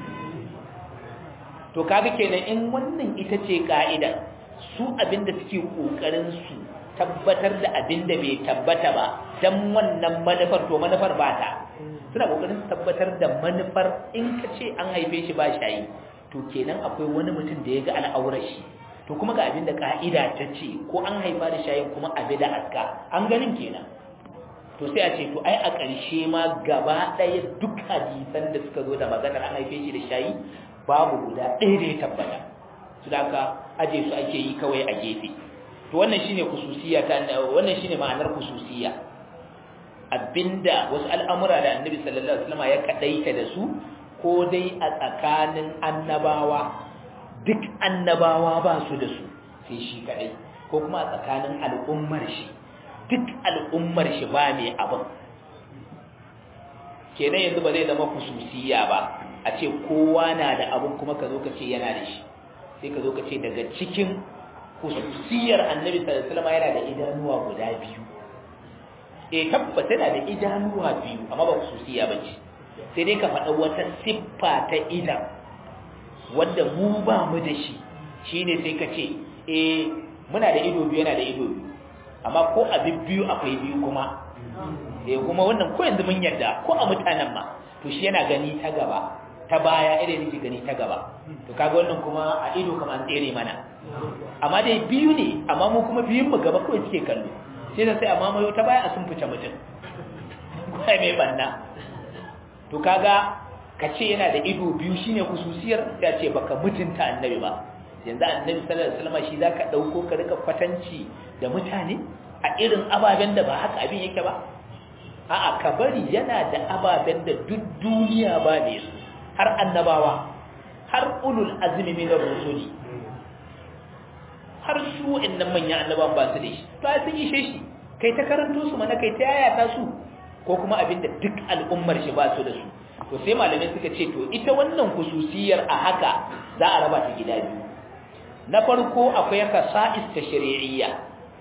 to kaga kenan in wannan ita ce ka'ida su abinda suke kokarin su tabbatar da abin da bai tabbata ba don wannan manufar to manufar ba ta suna kokarin tabbatar da manufar in ka ce an haife shi ba shayi to kenan akwai wani mutum da ya ga al'aurar shi to kuma ga abin da ka'ida ta ce ko an haifa da shayin kuma abi da aska an ganin kenan to sai a ce to ai a ƙarshe ma gaba ɗaya duk hadisan da suka zo da maganar an haife shi da shayi babu guda ɗaya da ya tabbata su da aka aje su ake yi kawai a gefe to wannan shine khususiyya ta wannan shine ma'anar khususiyya abinda wasu al'amura da Annabi sallallahu alaihi wasallam ya kadaita da su ko dai a tsakanin annabawa duk annabawa ba su da su sai shi kadai ko kuma a tsakanin al'ummar shi duk al'ummar shi ba mai abin kenan yanzu ba zai zama khususiyya ba a ce kowa na da abin kuma ka zo ka ce yana da shi sai ka zo ka ce daga cikin khususiyar annabi sallallahu alaihi wasallam yana da idanuwa guda biyu eh tabbata tana da idanuwa biyu amma ba khususiya bace sai dai ka faɗa wata siffa ta idan wanda mu ba mu da shi shine sai ka ce eh muna da ido biyu yana da ido biyu amma ko abin biyu akwai biyu kuma eh kuma wannan ko yanzu mun yarda ko a mutanen ma to shi yana gani ta gaba ta baya irin yake gani ta gaba to kaga wannan kuma a ido kamar an tsere mana amma dai biyu ne amma mu kuma biyun mu gaba kawai suke kallo sai da sai amma mayo ta baya a sun fice mutum kai mai banna to kaga ka ce yana da ido biyu shine kususiyar ya ce baka mutunta annabi ba yanzu annabi sallallahu alaihi wasallam shi zaka dauko ka rika kwatanci da mutane a irin ababen da ba haka abin yake ba a'a ka bari yana da ababen da duk duniya ba ne su har annabawa har ulul azmi min ar-rusuli har su innan manyan annabawan ba su da shi to ai sun yi shi kai ta karanto su mana kai ta yayata su ko kuma abin da duk al'ummar shi ba su da su to sai malamai suka ce to ita wannan hususiyar a haka za a raba ta gida biyu na farko akwai kasa'is ta shari'iyya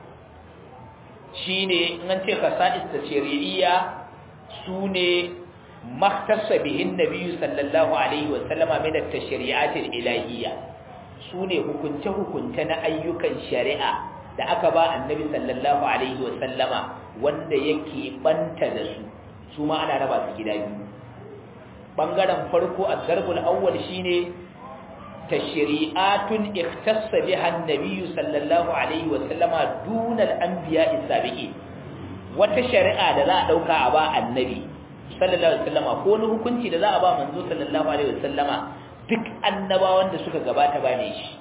shine in an ce kasa'is ta shari'iyya sune maktasa bihin nabiyyu sallallahu alaihi wa sallama min at-tashri'at al-ilahiyya sune hukunce hukunce na ayyukan shari'a da aka ba annabi sallallahu alaihi wa sallama wanda yake banta da su su ma ana raba su gida biyu bangaren farko az-zarbul awwal shine tashri'atun ikhtassa biha an-nabiy sallallahu alaihi wa sallama duna al-anbiya as-sabiqin wata shari'a da za a dauka a ba annabi sallallahu alaihi wasallama ko wani hukunci da za a ba manzo sallallahu alaihi wasallama duk annabawan da suka gabata ba ne shi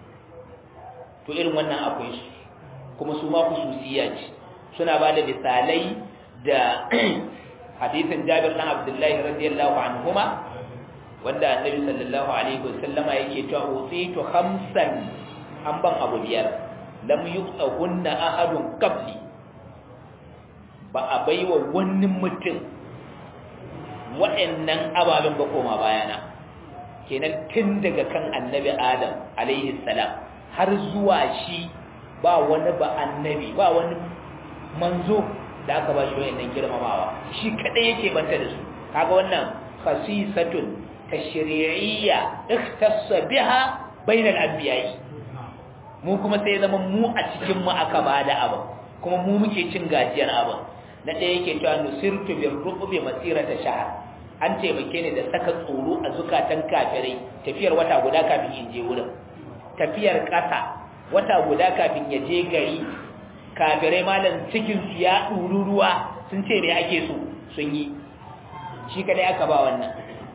to irin wannan akwai su kuma su ma khususiyya ce suna ba da misalai da hadisin Jabir dan Abdullahi radiyallahu anhuma wanda annabi sallallahu alaihi wasallama yake cewa utitu khamsan an ban abu biyar lam yuqtahunna ahadun qabli ba a baiwa wani mutum waɗannan ababen ba koma bayana kenan tun daga kan annabi adam alaihi salam har zuwa shi ba wani ba annabi ba wani manzo da aka ba shi wayannan girmamawa shi kadai yake banta da su kaga wannan khasisatun tashri'iyya ikhtassa biha bainal anbiya'i mu kuma sai zama mu a cikin mu aka bada abu kuma mu muke cin gajiyar abu na ɗaya yake cewa nusirtu bir ruqbi masirata shahr an taimake ni da saka tsoro a zukatan kafirai tafiyar wata guda kafin in je wurin tafiyar ƙasa wata guda kafin ya je gari kafirai malam cikin su ya ɗuru ruwa sun ce me ake so sun yi shi kadai aka ba wannan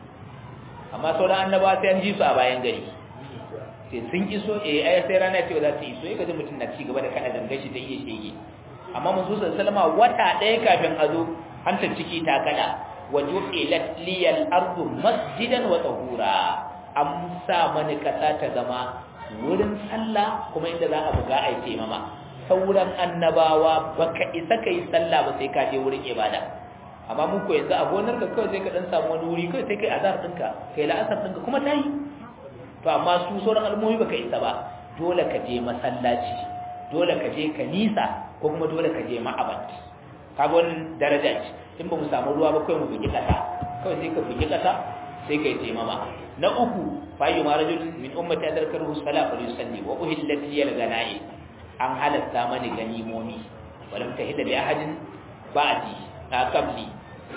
amma sauran annabawa sai an ji su a bayan gari sai sun iso eh ai sai rana ce za su iso ya gaji mutum na ci gaba da kada gangashi ta iya shege amma manzo sallallahu wata ɗaya kafin a zo hantar ciki ta kada waju'ilat liyal ardu masjidan wa tahura an sa mani kasa ta zama wurin sallah kuma inda za a buga a yi mama sauran annabawa baka isa kai sallah ba sai ka je wurin ibada amma mun ko yanzu a gonar ka kawai sai ka dan samu wani wuri kawai sai kai azhar ɗinka kai la'asar ɗinka kuma ta yi to amma su sauran al'ummomi baka isa ba dole ka je masallaci dole ka je kanisa ko kuma dole ka je ma'abad kaga wannan daraja ce in ba mu samu ruwa ba kawai mu bugi kasa kawai sai ka bugi kasa sai ka yi taimama na uku fayu ma rajul min ummati adarkaru sala fa yusalli wa uhillat liyal ganai an halatta mani ganimomi walam tahilla li ahadin ba'di na qabli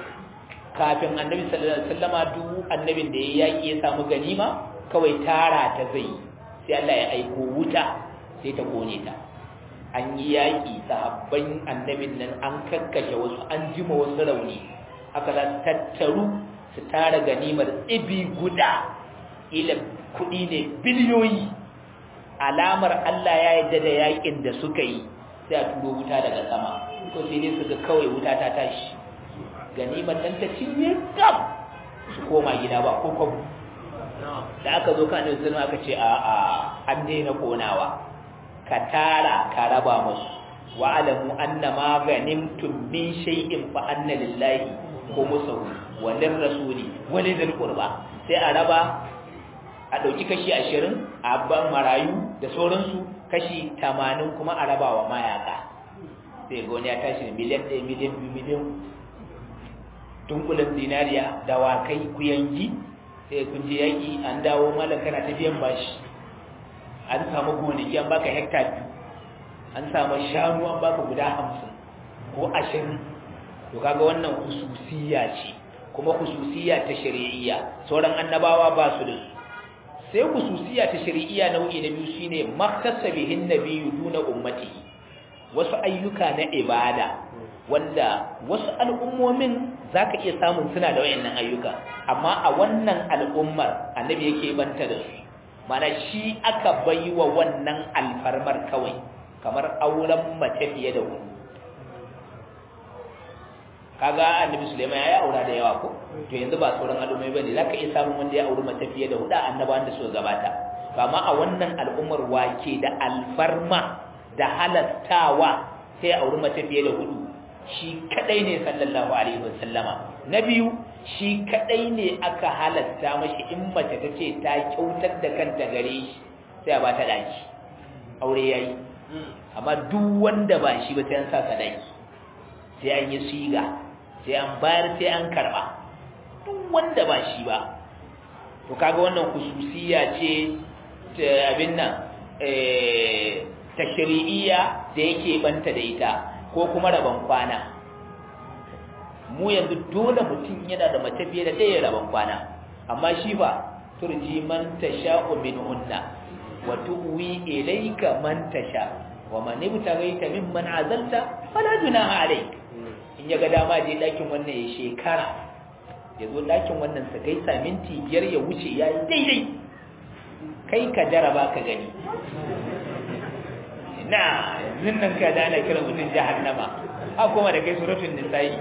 kafin annabi sallallahu alaihi wasallama duk annabin da ya yaki ya samu ganima kawai tara ta zai sai Allah ya aiko wuta sai ta kone ta an yi yaƙi sahabban annabin nan an kakkashe wasu an jima wasu rauni aka za tattaru su tara ganimar tsibi guda ila kuɗi ne biliyoyi alamar Allah ya yarda da yaƙin da suka yi sai a turo wuta daga sama ko sai dai su ga kawai wuta ta tashi ganimar nan ta cinye gab su koma gida ba ko kwabo da aka zo kan annabi aka ce a a an daina konawa ka tara ka raba musu wa alamu anna ma ganimtum min shay'in fa anna lillahi khumsuhu wa lirrasuli wa lidhil qurba sai a raba a dauki kashi 20 a ban marayu da sauransu kashi 80 kuma a raba wa mayaka sai ga wani ya tashi da miliyan ɗaya miliyan biyu miliyan dunkulen zinariya dawakai kuyangi sai kun je yaƙi an dawo malam kana ta biyan bashi an samu gonaki an baka hekta biyu an samu shanu an baka guda hamsin ko ashirin to kaga wannan hususiya ce kuma hususiya ta shari'iyya sauran annabawa ba su da su sai hususiya ta shari'iyya nau'i na biyu shine maktasa bihin nabiyyu duna ummati wasu ayyuka na ibada wanda wasu al'ummomin zaka iya samun suna da wayannan ayyuka amma a wannan al'ummar annabi yake banta da su mana shi aka baiwa wannan alfarmar kawai kamar auren mace fiye da wani kaga annabi Sulaiman ya aura da yawa ko to yanzu ba sauran al'ummai bane zaka iya samun wanda ya auri mace fiye da huda annabawan da suka gabata amma a wannan al'ummar wake da alfarma da halattawa sai auri mace fiye da hudu shi kadai ne sallallahu alaihi wasallama na biyu shi kadai ne aka halatta mashi in mace ta ce ta kyautar da kanta gare shi sai a ba ta daki aure yayi amma duk wanda ba shi ba sai an sa sadaki sai an yi siga sai an bayar sai an karba duk wanda ba shi ba to kaga wannan khususiya ce ta abin nan eh tashri'iyya da yake banta da ita ko kuma rabon kwana mu yanzu dole mutum yana da mace fiye da ɗaya rabon kwana amma shi ba turji man tasha'u minhunna wa tuwi ilayka man tasha wa man ibtaghaita mimman azalta fala junaha alayk in ya ga dama je ɗakin wannan ya shekara ya zo ɗakin wannan sa gaisa minti biyar ya wuce ya yi daidai kai ka jaraba ka gani na zinnan ka da ana kiran mutum jahannama ha kuma da kai suratul nisa'i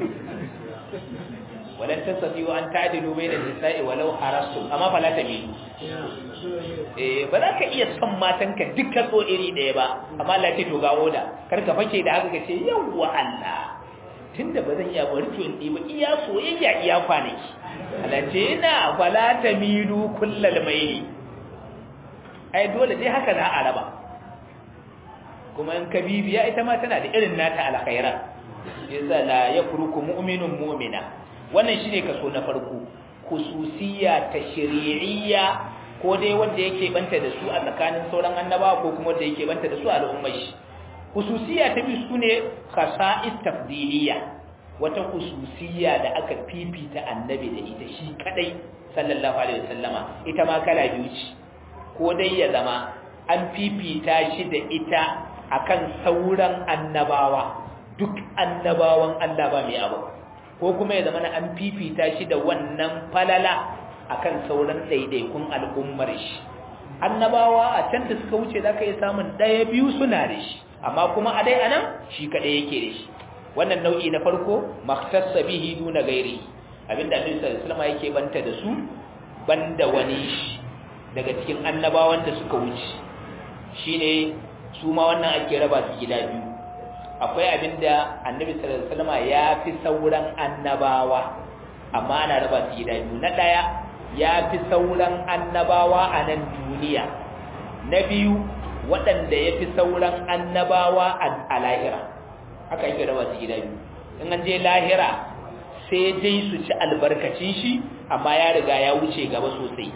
walan tasati wa an ta'dilu bayna nisa'i walau harastum amma fala tamilu eh ba za ka iya son matanka dukkan so iri ɗaya ba amma Allah ce to ga oda kar ka fake da haka ka ce yawwa Allah tunda ba zan iya bari to in ba iya soyayya iya kwanaki alace ina fala tamilu kullal mayli ai dole dai haka za a raba kuma in kabibiya ita ma tana da irin nata alkhairat yasa la yafruku mu'minun mu'mina wannan shine kaso na farko khususiyya tashri'iyya ko dai wanda yake banta da su a tsakanin sauran annabawa ko kuma wanda yake banta da su a al'ummar shi khususiyya ta biyu sune khasa'is tafdiliyya wata khususiyya da aka fifita annabi da ita shi kadai sallallahu alaihi wasallama ita ma kala biyu ce ko dai ya zama an fifita shi da ita akan sauran annabawa duk annabawan Allah ba mai abu ko kuma ya zama an fifita shi da wannan falala akan sauran daidaikun al'ummar shi annabawa a can da suka wuce zaka iya samun daya biyu suna da shi amma kuma a dai anan shi kadai yake da shi wannan nau'i na farko makhtassa bihi duna gairi abinda Annabi sallallahu alaihi wasallam yake banta da su banda wani daga cikin annabawan da suka wuce shine su ma wannan ake raba su gida biyu akwai abinda Annabi sallallahu alaihi wasallam ya fi sauran annabawa amma ana raba su gida biyu na daya ya fi sauran annabawa a nan duniya na biyu waɗanda ya fi sauran annabawa a lahira haka yake raba su gida biyu in an je lahira sai dai su ci albarkacin shi amma ya riga ya wuce gaba sosai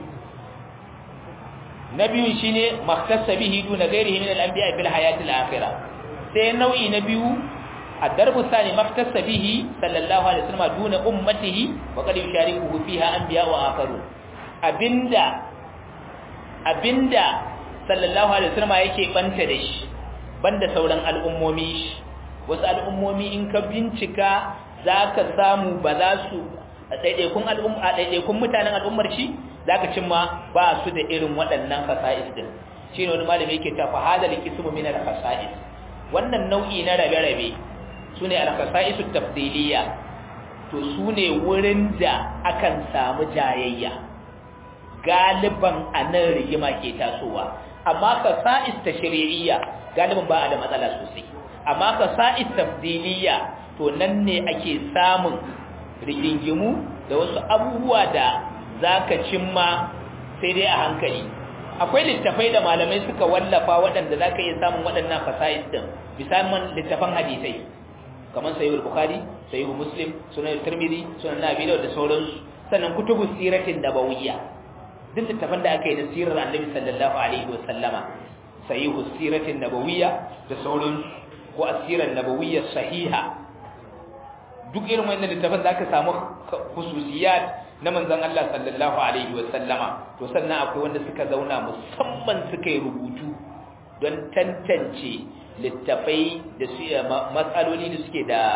na biyu shine makhtassa bihi duna ghairihi min al-anbiya fil hayati al-akhirah sai nau'i na biyu الدرب الثاني ما اختص به صلى الله عليه وسلم دون أمته وقد يشاركه فيها أنبياء وآخرون أبندا أبندا صلى الله عليه وسلم yake banta da shi banda sauran al'ummomi shi wasu al'ummomi in ka bincika zaka samu ba za su daidaikun al'umma daidaikun mutanen al'ummar shi zaka cimma ba su da irin waɗannan fasa'is din shine wani malami yake ta fa hadal qismu min al fasa'is wannan nau'i na rabe-rabe su ne alkasa'isu tafdiliya to su ne wurin da akan samu jayayya galiban a nan rigima ke tasowa amma kasa'is ta shari'iyya galiban ba a da matsala sosai amma kasa'is tafdiliya to nan ne ake samun rigingimu da wasu abubuwa da za ka cimma sai dai a hankali akwai littafai da malamai suka wallafa waɗanda za ka iya samun waɗannan fasa'is ɗin misalman littafan hadisai kamar sahihul bukhari sahihul muslim sunan tirmidhi sunan nabi da sauransu sannan kutubus siratin nabawiyya duk littafan da aka yi na sirar annabi sallallahu alaihi wa sallama sahihus siratin nabawiyya da sauransu ko asirar nabawiyya sahiha duk irin wannan littafan da aka samu khususiyat na manzon Allah sallallahu alaihi wa sallama to sannan akwai wanda suka zauna musamman suka yi rubutu don tantance littafai da su matsaloli da suke da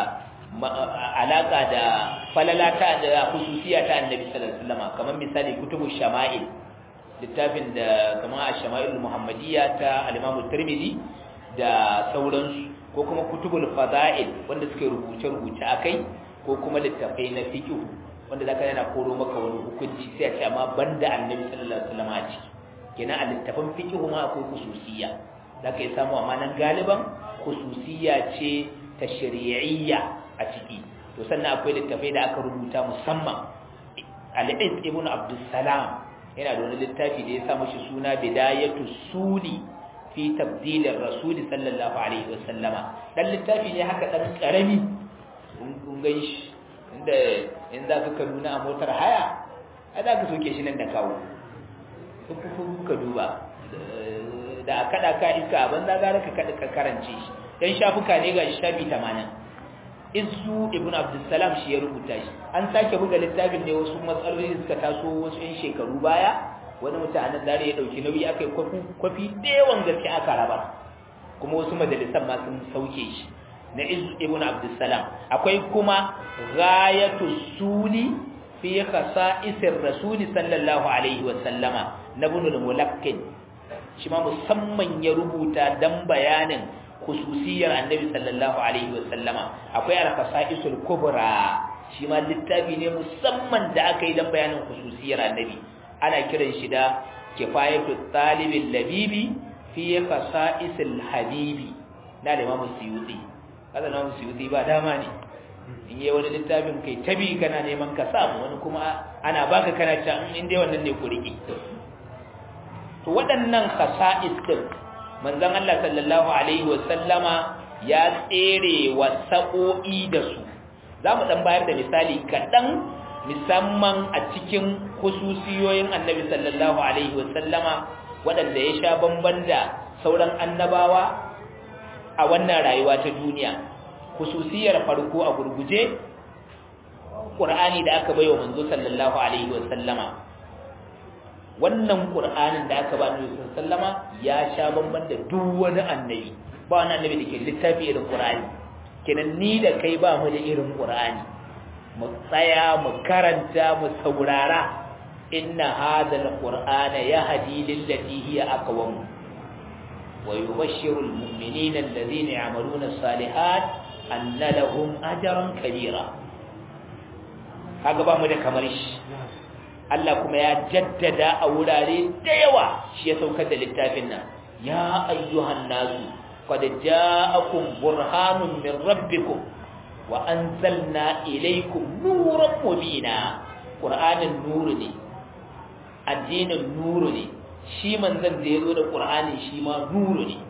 alaka da falalata da khususiya ta annabi sallallahu alaihi wasallam kamar misali kutubu shama'il littafin da kamar ash-shama'il muhammadiyya ta al-imam tirmidhi da sauransu ko kuma kutubul fada'il wanda suke rubuce rubuce akai ko kuma littafai na fiqh wanda zaka yana koro maka wani hukunci sai a ce amma banda annabi sallallahu alaihi wasallam a ciki kenan a littafin fiqh ma akwai khususiyya zaka yi samu amma nan galiban khususiyya ce ta shari'iyya a ciki to sannan akwai littafai da aka rubuta musamman al-Iz ibn Abdul Salam yana da wani littafi da ya sa mashi suna Bidayatu Suli fi tabdilir Rasul sallallahu alaihi wasallama dan littafi ne haka dan karami kun gan shi inda in za ka kaduna a motar haya a za ka soke shi nan da kawo ka duba da a kada ka iska a banza gara ka kada ka karance shi dan shafuka ne ga shafi 80 izu ibn abdussalam shi ya rubuta shi an sake buga littafin ne wasu matsaloli suka taso wasu yan shekaru baya wani mutanen dare ya dauki nauyi aka yi kwafi da yawan gaske aka raba kuma wasu majalisan ma sun sauke shi na izu ibn abdussalam akwai kuma ghayatu suli fi khasa'isir rasuli sallallahu alaihi wa sallama na ibn al-mulakkin shi ma musamman ya rubuta dan bayanin khususiyar annabi sallallahu alaihi wa sallama akwai al-khasa'isul kubra shi ma littafi ne musamman da aka yi dan bayanin khususiyar annabi ana kiran shi da kifayatu talibil labibi fi khasa'isil habibi na da imamu suyuti kada na suyuti ba dama ne in yi wani littafin kai tabi kana neman ka samu wani kuma ana baka kana can in dai wannan ne ku rike to waɗannan khasa'is din manzon Allah sallallahu alaihi wa sallama ya tsere wa sa'o'i da su zamu dan bayar da misali kaɗan musamman a cikin khususiyoyin annabi sallallahu alaihi wa sallama waɗanda ya sha bamban da sauran annabawa a wannan rayuwa ta duniya khususiyar farko a gurguje Qur'ani da aka baiwa manzo sallallahu alaihi wa sallama wannan Qur'anin da aka ba manzo sallama ya sha bamban da duk wani annabi ba wani annabi da ke littafi irin Qur'ani kenan ni da kai ba mu da irin Qur'ani mu tsaya mu karanta mu saurara inna hadha alqur'ana yahdi lillati hiya aqwam ويبشر المؤمنين الذين يعملون الصالحات أن لهم أجرا كبيرا kaga ba mu da kamar shi Allah kuma ya jaddada a wurare da yawa shi ya saukar da littafin nan ya ayyuhan nasu qad ja'akum burhanun min rabbikum wa anzalna ilaykum nuran mubina qur'anin nuru ne addinin nuru ne shi manzan da ya zo da ƙur'ani shi ma nuru ne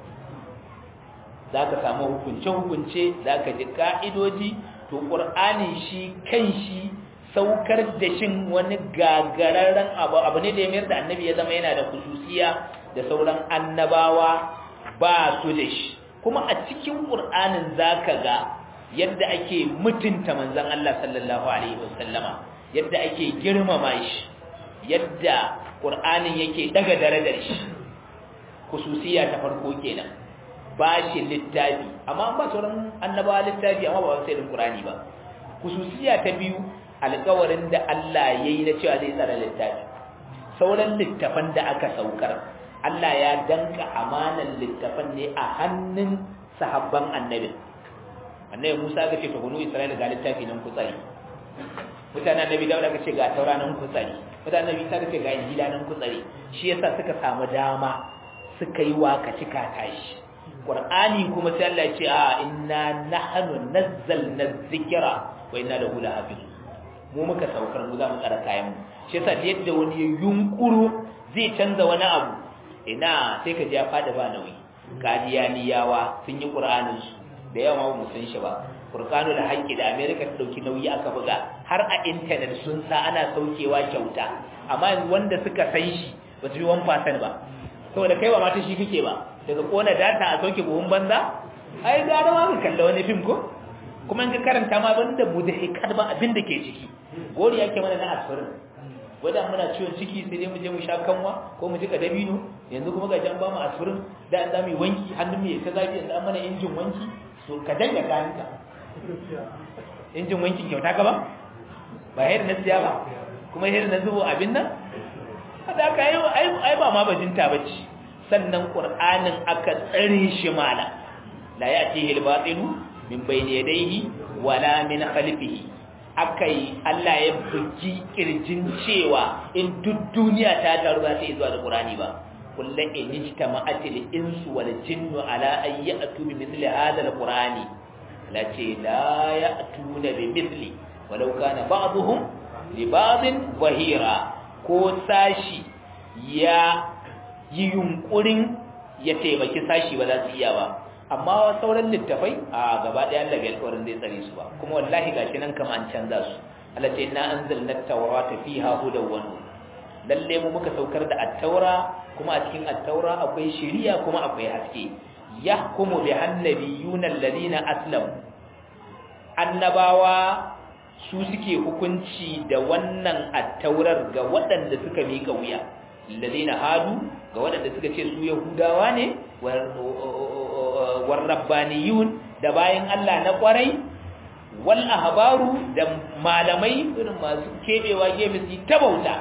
za ka samu hukunce-hukunce za ka ji ƙa'idoji to ƙur'ani shi kan shi saukar da shin wani gagararren abu abu ne da ya mayar da annabi ya zama yana da kususiya da sauran annabawa ba su da shi kuma a cikin ƙur'anin za ka ga yadda ake mutunta manzan Allah sallallahu alaihi wasallama yadda ake girmama shi yadda Qur'anin yake daga darajar shi kususiya ta farko kenan ba shi littafi amma ba sauran annabawa littafi amma ba sai da Qur'ani ba kususiya ta biyu alƙawarin da Allah yayi na cewa zai tsara littafi sauran littafan da aka saukar Allah ya danka amanan littafan ne a hannun sahabban annabi annabi Musa ga ce to banu Isra'ila ga littafi nan ku tsari mutanen annabi Dawud aka ce ga taura nan ku tsari mutanen bisa da ga injila nan kutsare shi yasa suka samu dama suka yi waka cika tashi qur'ani kuma sai Allah ya ce a inna nahnu nazzalna dhikra wa inna lahu lahafiz mu muka saukar mu za mu tsara kayan mu shi yasa da yadda wani ya yunkuru zai canza wani abu ina sai ka ji ya fada ba nauyi kadiyaniyawa sun yi qur'anin su da yawa mu san shi ba furqanu da haƙƙi da america ta dauki nauyi aka buga har a internet sun sa ana saukewa kyauta amma wanda suka san shi ba su yi 1% ba saboda kai ba mata shi kake ba daga kona data a sauke buhun banza ai gara ma ka kalla wani film ko kuma in ka karanta ma banda mudhikat ba abin da ke ciki gori yake mana na asirin wadda muna ciwon ciki sai dai mu je mu sha kanwa ko mu jika dabino yanzu kuma ga jan ba mu asirin da an zamu wanki hannun mu ya ta zafi yanzu an mana injin wanki so ka danga kayanka injin wankin kyauta ka ba ba hayar na siya ba kuma hayar na zubo abin nan hada ka yi ai ba ma bajinta bace sannan qur'anin aka tsare shi mala la ya'tihi al-batilu min bayni yadayhi wala min khalfihi akai Allah ya bugi kirjin cewa in duk duniya ta taru ba sai zuwa da qur'ani ba kullu in ijtama'atil insu wal jinnu ala an ya'tu bi mithli hadha al-qur'ani la ce la ya'tuna bi mithli walau kana ba'dhum li ba'dhin wahira ko sashi ya yi yunkurin ya taimaki sashi ba za su iya ba amma sauran littafai a gaba ɗaya Allah bai alƙawarin zai tsare su ba kuma wallahi gashi nan kama an canza su Allah ce inna anzalna at-taurata fiha hudaw wa nur lalle mu muka saukar da at-taura kuma a cikin at-taura akwai shari'a kuma akwai haske yahkumu bi annabiyuna alladhina aslamu annabawa su suke hukunci da wannan attaurar ga waɗanda suka miƙa wuya lalina hadu ga waɗanda suka ce su yahudawa ne war rabbaniyun da bayan Allah na ƙwarai wal ahbaru da malamai irin masu kebewa gefe su ta bauta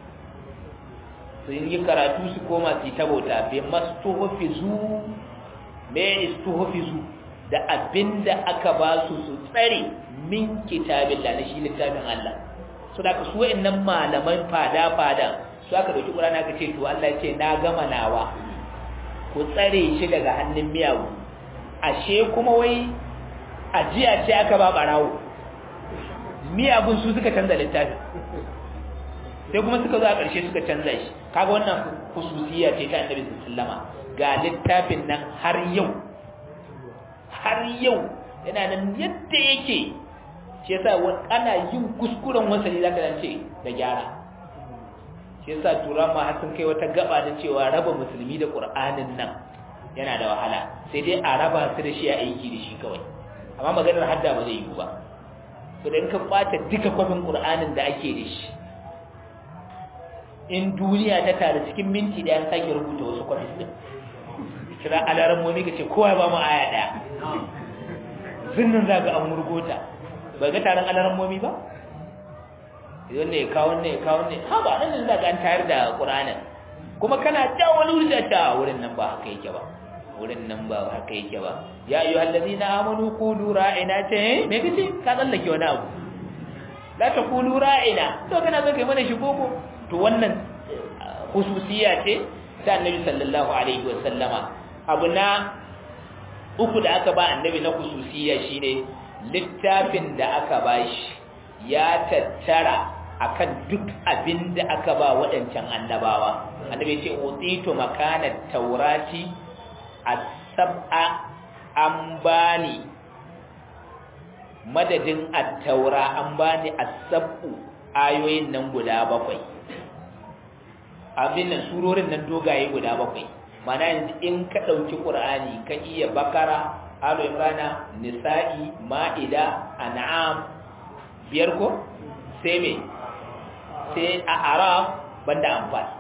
sun yi karatu su koma su ta bauta bai mastuhufizu me istuhufizu da abinda aka ba su su tsare min kitabillah na shi littafin Allah so da ka su wa'annan malaman fada fada su aka dauki Qur'ani aka ce to Allah ya ce na gama nawa ku tsare shi daga hannun miyagu ashe kuma wai ajiya ce aka ba barawo miyagun su suka canza littafin sai kuma suka zo a ƙarshe suka canza shi kaga wannan hususiya ce ta Annabi sallama ga littafin nan har yau har yau yana nan yadda yake shi yasa ana yin kuskuren wasali zaka dan ce da gyara shi yasa tura ma har sun kai wata gaba da cewa raba musulmi da qur'anin nan yana da wahala sai dai a raba su da shi a aiki da shi kawai amma maganar hadda ba zai yi ba to dan ka kwata duka kwafin qur'anin da ake da shi in duniya ta tare cikin minti da an sake rubuta wasu kwafi din kira alaran mu ne kace kowa ba mu aya daya zinnin zaga an murgota ba ga taron alaran momi ba idan ne ya kawo ne ya kawo ne ha ba nan zaga an tayar da qur'anin kuma kana ta wani wuri da ta wurin nan ba haka yake ba wurin nan ba haka yake ba ya ayu allazina amanu qulu ra'ina ce me kace ka tsallake wani abu la taqulu ra'ina to kana zo kai mana shi koko to wannan khususiya ce ta annabi sallallahu alaihi wa sallama abu na uku da aka ba annabi na khususiya shine littafin da aka bashi ya tattara akan duk abin da aka ba waɗancan annabawa annabi ce utitu makana taurati as-sab'a an bani madadin at-taura an bani as-sab'u ayoyin nan guda bakwai abin nan surorin nan dogaye guda bakwai mana yanzu in ka ɗauki ƙur'ani ka iya bakara alo imrana nisa'i ma'ida an'am biyar ko sai me sai a araf banda amfani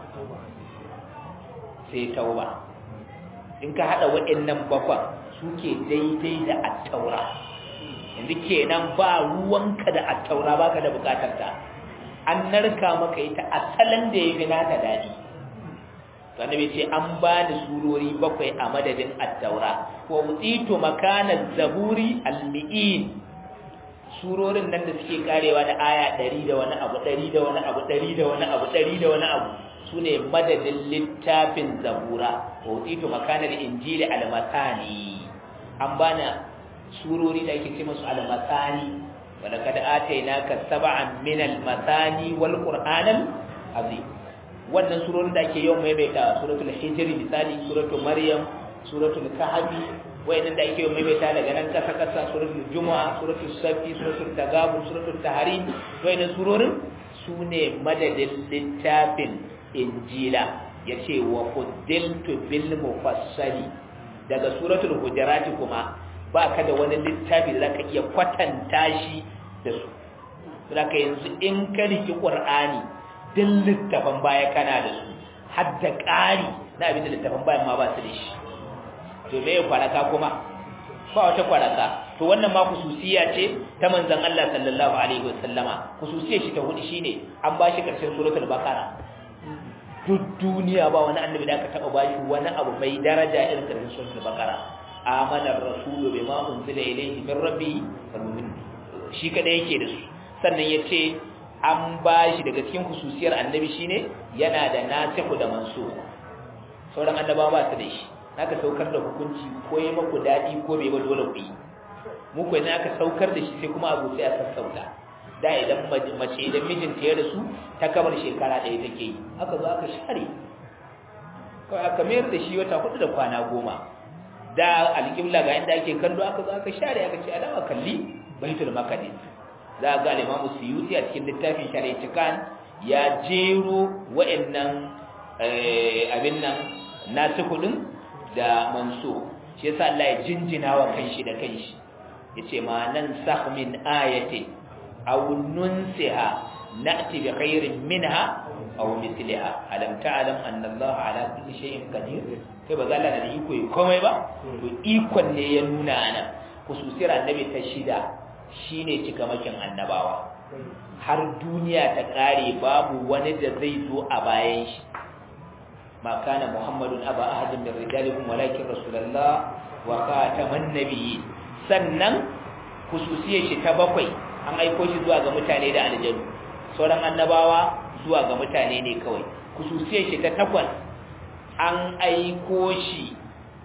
sai tauba in ka haɗa waɗannan bakwan suke daidai da attaura yanzu kenan ba ruwanka da attaura baka da bukatar ta an narka maka ita asalin da ya fi nata daɗi annabi ce an ba ni surori bakwai a madadin at-taura wa utitu makana zaburi al-mi'in surorin nan da suke karewa da aya 100 da wani abu 100 da wani abu 100 da wani abu 100 da wani abu sune madadin littafin zabura wa utitu makana al-injili al-masani an bana surori da ake ce musu al-masani wa laqad atainaka sab'an min al-masani wal qur'anal azim wannan surorin da ake yawan maimaita suratul hijr misali suratul maryam suratul kahfi wayannan da ake maimaita daga nan kasa kasa suratul juma'a suratul safi suratul tagabun suratul tahrim wayannan surorin sune madadin littafin injila yace wa quddiltu bil mufassali daga suratul hujurat kuma ba ka da wani littafi da zaka iya kwatanta shi da su zaka yanzu in ka riki qur'ani din littafin baya kana da su har da ƙari na abin da littafin bayan ma ba su da shi to me kwaraka kuma ba wata kwaraka to wannan ma kususiya ce ta manzon Allah sallallahu alaihi wasallama kususiyar shi ta hudu shine an bashi karshen suratul baqara duk duniya ba wani annabi da aka taba bashi wani abu mai daraja irin karshen suratul baqara amana ar-rasulu bima unzila ilayhi min rabbi wal mu'min shi kada yake da su sannan yace an bashi daga cikin kususiyar annabi shine yana da nasihu da mansukh sauran annabawa ba su da shi aka saukar da hukunci ko yi maku daɗi ko bai ba dole ku yi muku idan aka saukar da shi sai kuma abu sai a sassauta da idan mace idan mijinta ya rasu ta kamar shekara ɗaya take yi aka zo aka share kawai aka mayar da shi wata hudu da kwana goma da alƙibla ga inda ake kallo aka zo aka share aka ce alama kalli baitul maqdis za ga al-imamu suyuti a cikin littafin shari'atikan ya jero wa'annan abin nan nasu kudin da manso shi yasa Allah ya jinjina wa kanshi da kanshi yace ma nan sakh min ayati aw nunsiha na'ti bi khairin minha aw mithliha alam ta'lam anna Allah ala kulli shay'in qadir kai ba zalla da iko komai ba to ikon ne ya nuna ana khususiyar annabi ta shida shine cikamakin annabawa har duniya ta kare babu wani da zai zo a bayan shi ما كان محمد أبا أحد من رجالكم ولكن رسول الله وخاتم النبيين sannan khususiyar shi ta bakwai an aiko shi zuwa ga mutane da aljanu sauran annabawa zuwa ga mutane ne kawai khususiyar shi ta takwas an aiko shi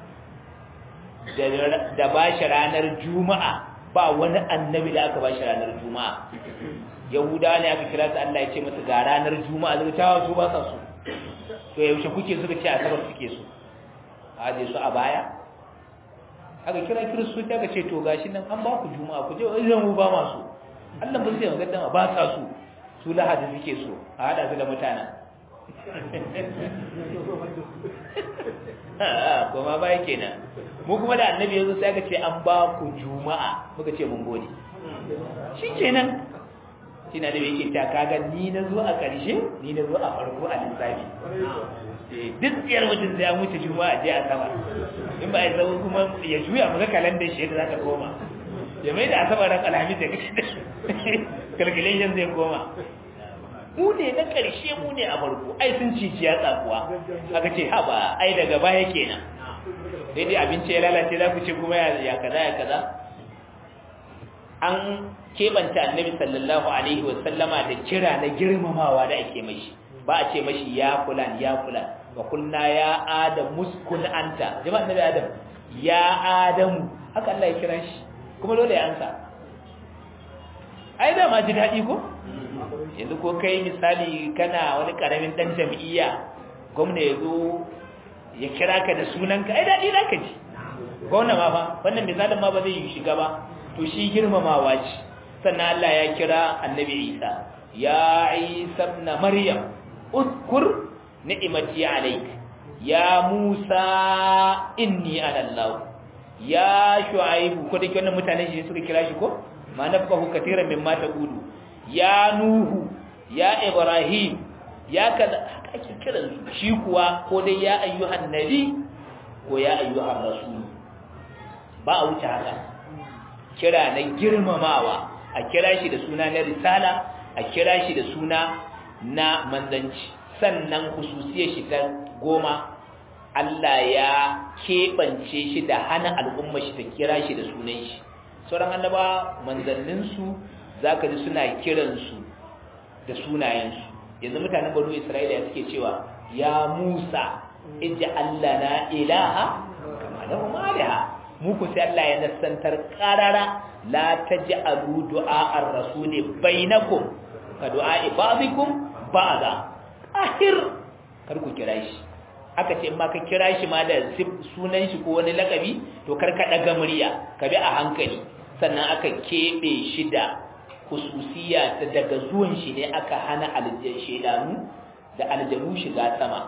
da bashi ranar juma'a ba wani annabi da aka bashi ranar juma'a yahudawa ne aka kira su Allah ya ce masa ga ranar juma'a zai ta su ba sa su to yaushe kuke suka ce asabar suke so a aje su a baya aka kira kiristoci aka ce to gashi nan an ba ku juma'a ku je wajen mu ba masu Allah ba zai magana ba sa su su lahadi suke so a hada su da mutanen kuma ba kenan mu kuma da annabi yanzu sai aka ce an ba ku juma'a muka ce mun gode shi kenan shi na da yake ta kaga ni na zo a ƙarshe ni na zo a farko a lissafi duk tsiyar mutum zai mutu juma'a je a sama in ba a zama kuma ya juya maka kalandar shi yadda za ta koma ya mai da asabar ran alhamis da kashi da calculation zai koma mu ne na ƙarshe mu ne a farko ai sun cici ya tsakuwa aka ce haba ai daga baya kenan sai dai abinci ya lalace za ku ce kuma ya kaza ya kaza an keɓanta annabi sallallahu alaihi wasallama da kira na girmamawa da ake mashi ba a ce mashi ya fulan ya fulan wa kulna ya adam muskun anta jama'a annabi adam ya adam haka Allah ya kira shi kuma dole ya ansa ai da ma ji daɗi ko yanzu ko kai misali kana wani karamin dan jam'iyya gwamna ya zo ya kira ka da sunanka ai daɗi za ka ji gwamna ma fa wannan misalin ma ba zai yi shiga ba to shi girmamawa ce sannan Allah ya kira annabi Isa ya Isa ibn Maryam uzkur ni'mati alayk ya Musa inni ana Allah ya Shu'aib ko dake wannan mutane shi suka kira shi ko ma nafahu katiran mimma taqulu ya Nuhu ya Ibrahim ya kaza haka ake kiran su shi kuwa ko dai ya ayyuhan nabi ko ya ayyuhan rasul ba a wuce haka kira na girmamawa a kira shi da suna na risala a kira shi da suna na manzanci sannan hususiyar shi ta goma Allah ya keɓance shi da hana al'umma shi ta kira shi da sunan shi sauran annaba manzanninsu za ka ji suna kiransu da sunayensu yanzu mutanen banu isra'ila ya suke cewa ya musa ija Allah na ilaha kama da umariha muku sai Allah ya nassantar qarara la taj'alu du'a ar-rasul bainakum ka du'a ba'dikum ba'da ahir kar ku kira shi aka ce in ma ka kira shi ma da sunan shi ko wani lakabi to kar ka daga murya ka bi a hankali sannan aka kebe shi da hususiya ta daga zuwan shi ne aka hana aljan shedanu da aljanu shiga sama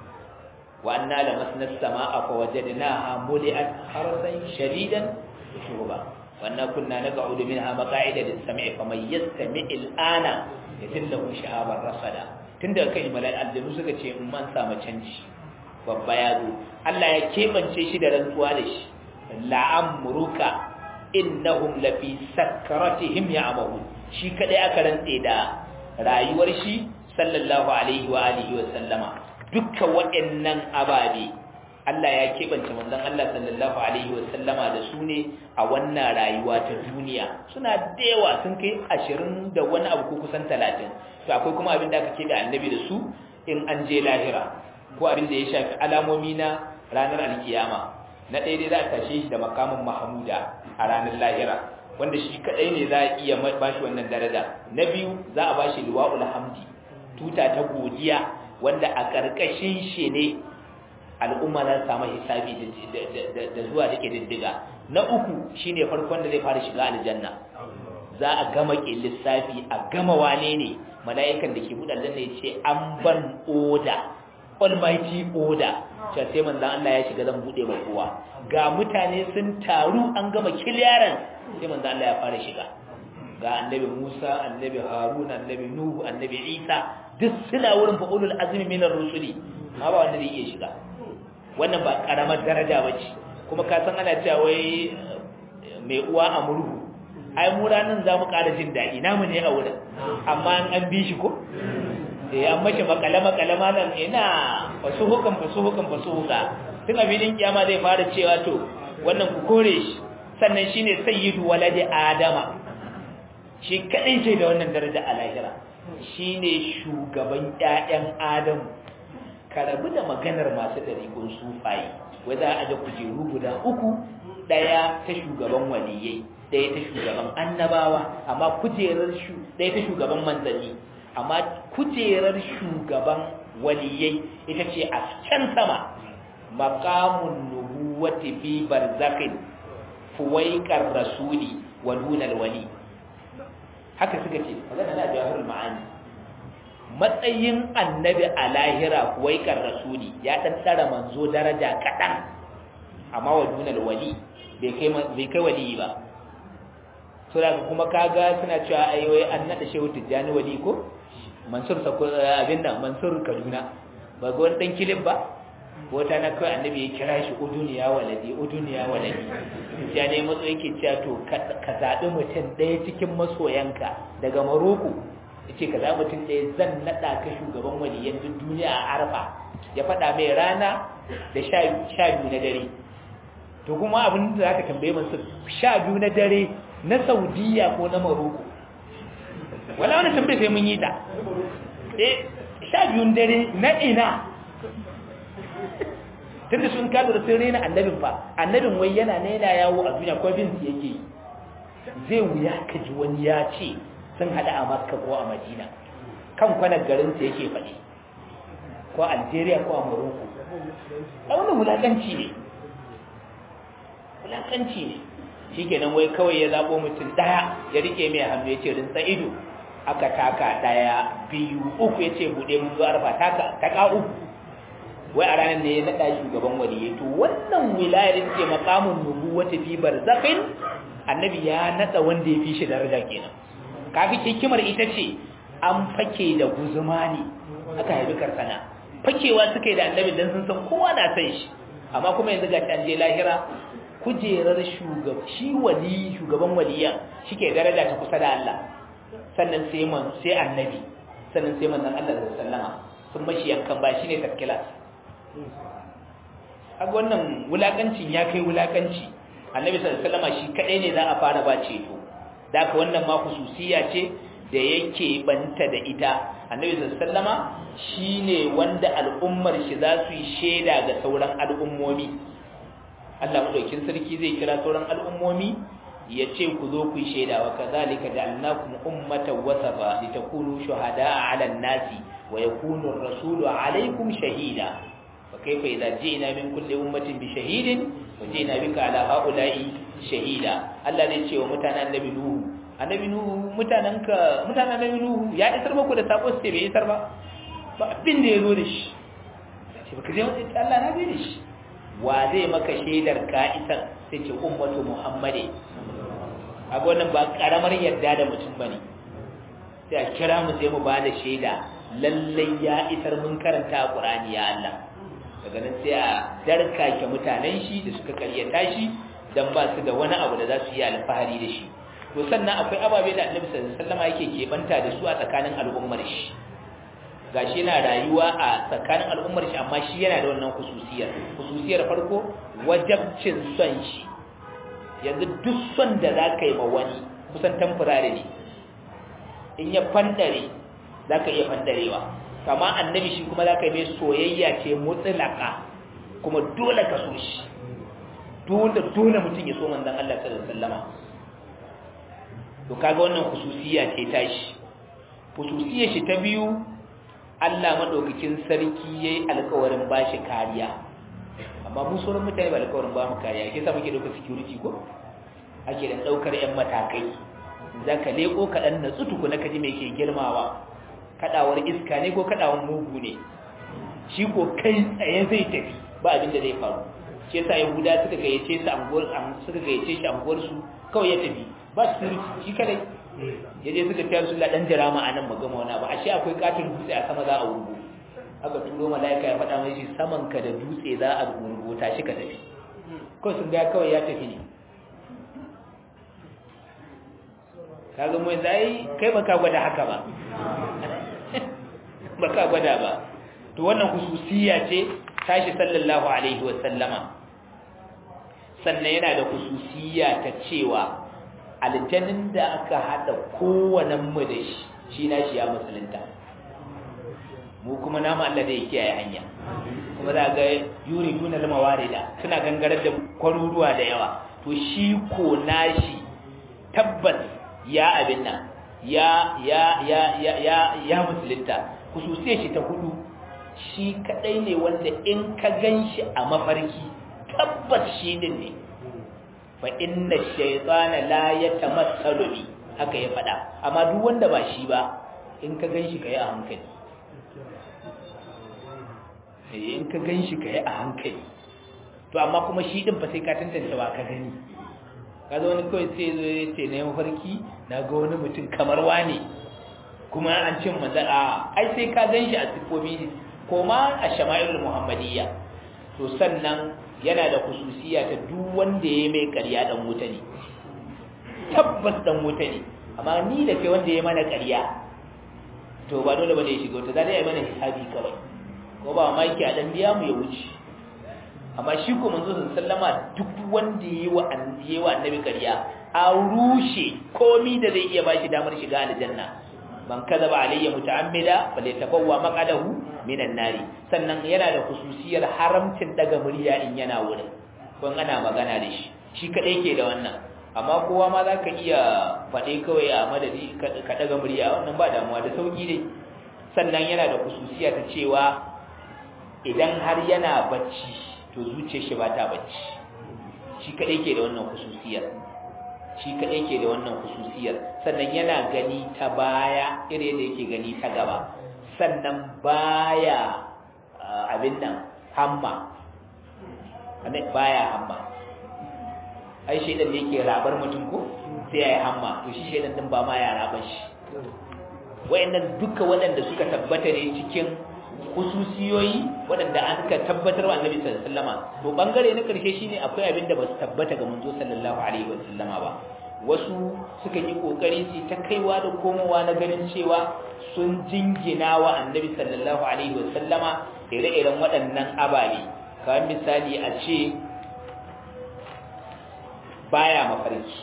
wa anna lamasna as-samaa fa wajadnaha muli'at harasan shadidan shuba wa anna kunna naq'udu minha maq'ida lis-sam'i faman yastami' al-ana yadillahu shahaban rasada tunda kai malal aljanu suka ce in man samu canji babba ya zo Allah ya kebance shi da rantsuwa da shi la'amruka innahum lafi sakratihim ya'mahun shi kadai aka rantse da rayuwar shi sallallahu alaihi wa alihi wa sallama dukkan waɗannan ababe Allah ya kebance manzon Allah sallallahu alaihi wa sallama da su ne a wannan rayuwa ta duniya suna da yawa sun kai 20 da wani abu ko kusan 30 to akwai kuma abin da aka kebe annabi da su in an je lahira ko abin da ya shafi alamomi na ranar alkiyama na ɗaya dai za a tashe shi da makamin mahamuda a ranar lahira wanda shi kaɗai ne za a iya ba shi wannan daraja na biyu za a ba shi liwa'ul hamdi tuta ta godiya wanda a ƙarƙashin shi ne al'umma za su samu hisabi da zuwa da diddiga na uku shine farkon da zai fara shiga aljanna za a gama ke lissafi a gama wane ne mala'ikan da ke buɗe aljanna ya ce an ban oda almighty order cewa sai manzon Allah ya shiga zan bude mai kowa ga mutane sun taru an gama kiliyaran sai manzon Allah ya fara shiga ga annabi Musa annabi Harun annabi Nuhu annabi Isa duk suna wurin fa ulul azmi minar rusuli ma ba wanda zai iya shiga wannan ba karamar daraja bace kuma ka san ana cewa wai mai uwa a murhu ai mu ranan za mu ƙara jin daɗi namu ne a wurin amma an bi shi ko da ya mashi makale-makale malam ina fasuhukan fasuhukan fasuhuka tun abilin kiyama zai fara cewa to wannan ku kore shi sannan shine sayyidu waladi adama shi kadai ce da wannan daraja a lahira shine shugaban ƴaƴan adamu karabu da maganar masu dariƙun sufayi wai za a da kujeru guda uku daya ta shugaban waliyai daya ta shugaban annabawa amma kujerar shu daya ta shugaban manzanni amma kujerar shugaban waliyai ita ce a can sama maqamun nubuwati fi barzakhin fuwaiqar rasuli wa dunal wali haka suka ce magana na jawahirul ma'ani matsayin annabi a lahira fuwaiqar rasuli ya dan tsara manzo daraja kadan amma wa dunal wali bai kai bai kai wali ba so da kuma kaga suna cewa ai wai an nada shehu tijjani wali ko mansur abin nan mansur kaduna ba ga wani dan kilif ba wata na kawai annabi ya kira shi uduniya waladi uduniya waladi ya ne matso yake cewa to ka zaɓi mutum ɗaya cikin masoyanka daga maroko yace ka zaɓi mutum ɗaya zan naɗa ka shugaban waliyan duk duniya a arfa ya faɗa mai rana da sha biyu na dare to kuma abin da zaka tambaye masu sha biyu na dare na saudiya ko na maroko wala wani tambaye sai mun yi ta eh sha biyun dare na ina tunda sun kada da sun rena annabin fa annabin wai yana ne yana yawo a duniya ko bin yake zai wuya ka ji wani ya ce sun hada a makka ko a madina kan kwanar garin sa yake faɗi ko algeria ko a morocco a wannan wulakanci ne wulakanci ne shikenan wai kawai ya zabo mutum daya ya rike mai hannu ya ce rinsa ido aka taka daya biyu uku ya ce buɗe mun zuwa arfa taka taka uku wai a ranar ne ya naɗa shugaban waliyai to wannan wilayar ce makamun nubu wata fi barzakhin annabi ya naɗa wanda ya fi shi daraja kenan kafi hikimar ita ce an fake da guzuma ne aka haifi karsana fakewa suka yi da annabi dan sun san kowa na san shi amma kuma yanzu ga an je lahira kujerar shugab shi wali shugaban waliyan shike daraja ta kusa da Allah sannan sai man sai annabi sannan sai manzon Allah da sallama sun mashi yankan ba shine tafkila kaga wannan wulakancin ya kai wulakanci annabi sallallahu alaihi wasallam shi kadai ne za a fara ba ceto da haka wannan ma khususiya ce da yake banta da ita annabi sallallahu alaihi wasallama shine wanda al'ummar shi za su yi sheda ga sauran al'ummomi Allah madaukin sarki zai kira sauran al'ummomi ya ce ku zo ku yi shaida wa kazalika ja'alnakum ummatan wasata litakunu shuhada'a 'alan nasi wa yakunu ar-rasulu 'alaykum shahida fa kaifa idza ji'na min kulli ummatin bi shahidin wa ji'na bika ala haula'i shahida Allah ne ce wa mutanen annabi nuhu annabi nuhu mutananka mutanen annabi nuhu ya isar muku da sako sai bai isar ba ba abin da yazo da shi sai baka je wani Allah na bai da shi wa zai maka shaidar ka isar sai ce ummatu muhammadi a wannan ba karamar yarda da mutum bane sai a kira mu sai mu ba da shaida lallai ya isar mun karanta a Qur'ani ya Allah daga nan sai a darkake mutanen shi da suka karyata shi dan ba su da wani abu da za su yi alfahari da shi to sannan akwai ababe da Annabi sallallahu alaihi wasallam yake kebanta da su a tsakanin al'ummar shi gashi yana rayuwa a tsakanin al'ummar shi amma shi yana da wannan khususiyar khususiyar farko wajabcin son shi yanzu duk son da za ka yi ma wani kusan tamfurare ne in ya fandare za ka iya fandarewa kama annabi shi kuma za ka yi mai soyayya ce mutsulaka kuma dole ka so shi dole dole mutum ya so manzan Allah sallallahu alaihi wasallama to kaga wannan khususiyya ce ta shi khususiyar shi ta biyu Allah madaukakin sarki yayi alƙawarin bashi kariya amma mu sauran mutane ba alƙawarin ba mu kariya ke sa muke dauka security ko ake da daukar yan matakai zaka leko ka dan natsu tukuna kaji me ke girmawa kadawar iska ne ko kadawar mugu ne shi ko kai tsaye zai tafi ba abin da zai faru shi yasa yahuda suka gayyace su anguwar suka gayyace shi anguwar su kawai ya tafi ba su shi kadai yaje suka tayar su la dan jirama anan magama wani ba ashe akwai katin dutse a sama za a wurgo aka turo malaika ya faɗa mai shi saman ka da dutse za a wurgo tashi ka tafi kawai sun ga kawai ya tafi ne kaga mu zai kai baka gwada haka ba baka gwada ba to wannan khususiyya ce tashi sallallahu alaihi wa sallama sannan yana da khususiyya ta cewa aljannin da aka hada kowannen mu da shi shi na shi ya musulunta mu kuma namu Allah da ya kiyaye hanya kuma za ga yuri duna lama warida suna gangarar da kwaruruwa da yawa to shi ko nashi tabbas ya abin nan ya ya ya ya ya ya musulunta khususiyar shi ta hudu shi kadai ne wanda in ka ganshi a mafarki tabbas shi din ne fa inna shaytana la yatamassalu bi haka ya fada amma duk wanda ba shi ba in ka ganshi kai a hankali eh in ka ganshi kai a hankali to amma kuma shi din fa sai ka tantance ba ka gani kaza wani kawai sai zo ya ce na mafarki na ga wani mutum kamar wane kuma an cin maza a ai sai ka gan shi a siffofi ko ma a shama'ilul muhammadiyya to sannan yana da kususiya ta duk wanda ya mai ƙarya dan wuta ne tabbas dan wuta ne amma ni da kai wanda ya mana ƙarya to ba dole bane ya shiga wuta za ta yi mana hisabi kawai ko ba ma yake a dan biya mu ya wuce amma shi ko manzo sallama duk wanda yayi wa annabi wa annabi ƙarya a rushe komi da zai iya bashi damar shiga aljanna man kadaba alayya muta'ammida falyatafawwa maqadahu minan nari sannan yana da khususiyar haramcin daga murya in yana wurin kun ana magana da shi shi kadai ke da wannan amma kowa ma zaka iya fade kawai a madadi ka daga murya wannan ba damuwa da sauki ne sannan yana da khususiya ta cewa idan har yana bacci to zuciyar shi ba ta bacci shi kadai ke da wannan khususiyar shi kadai ke da wannan khususiyar sannan yana gani ta baya irin da yake gani ta gaba sannan baya abin nan hamma baya hamma ai shaidan da yake rabar mutum ko sai ya yi hamma to shi shaidan din ba ma ya rabar shi wayannan duka waɗanda suka tabbata ne cikin hususiyoyi waɗanda an ka tabbatar wa annabi sallallahu alaihi wasallama to bangare na karshe shine akwai abin da ba su tabbata ga manzo sallallahu alaihi wasallama ba wasu suka yi kokari su ta kaiwa da komowa na ganin cewa sun jingina wa annabi sallallahu alaihi wasallama ire-iren waɗannan ababe kamar misali a ce baya mafarki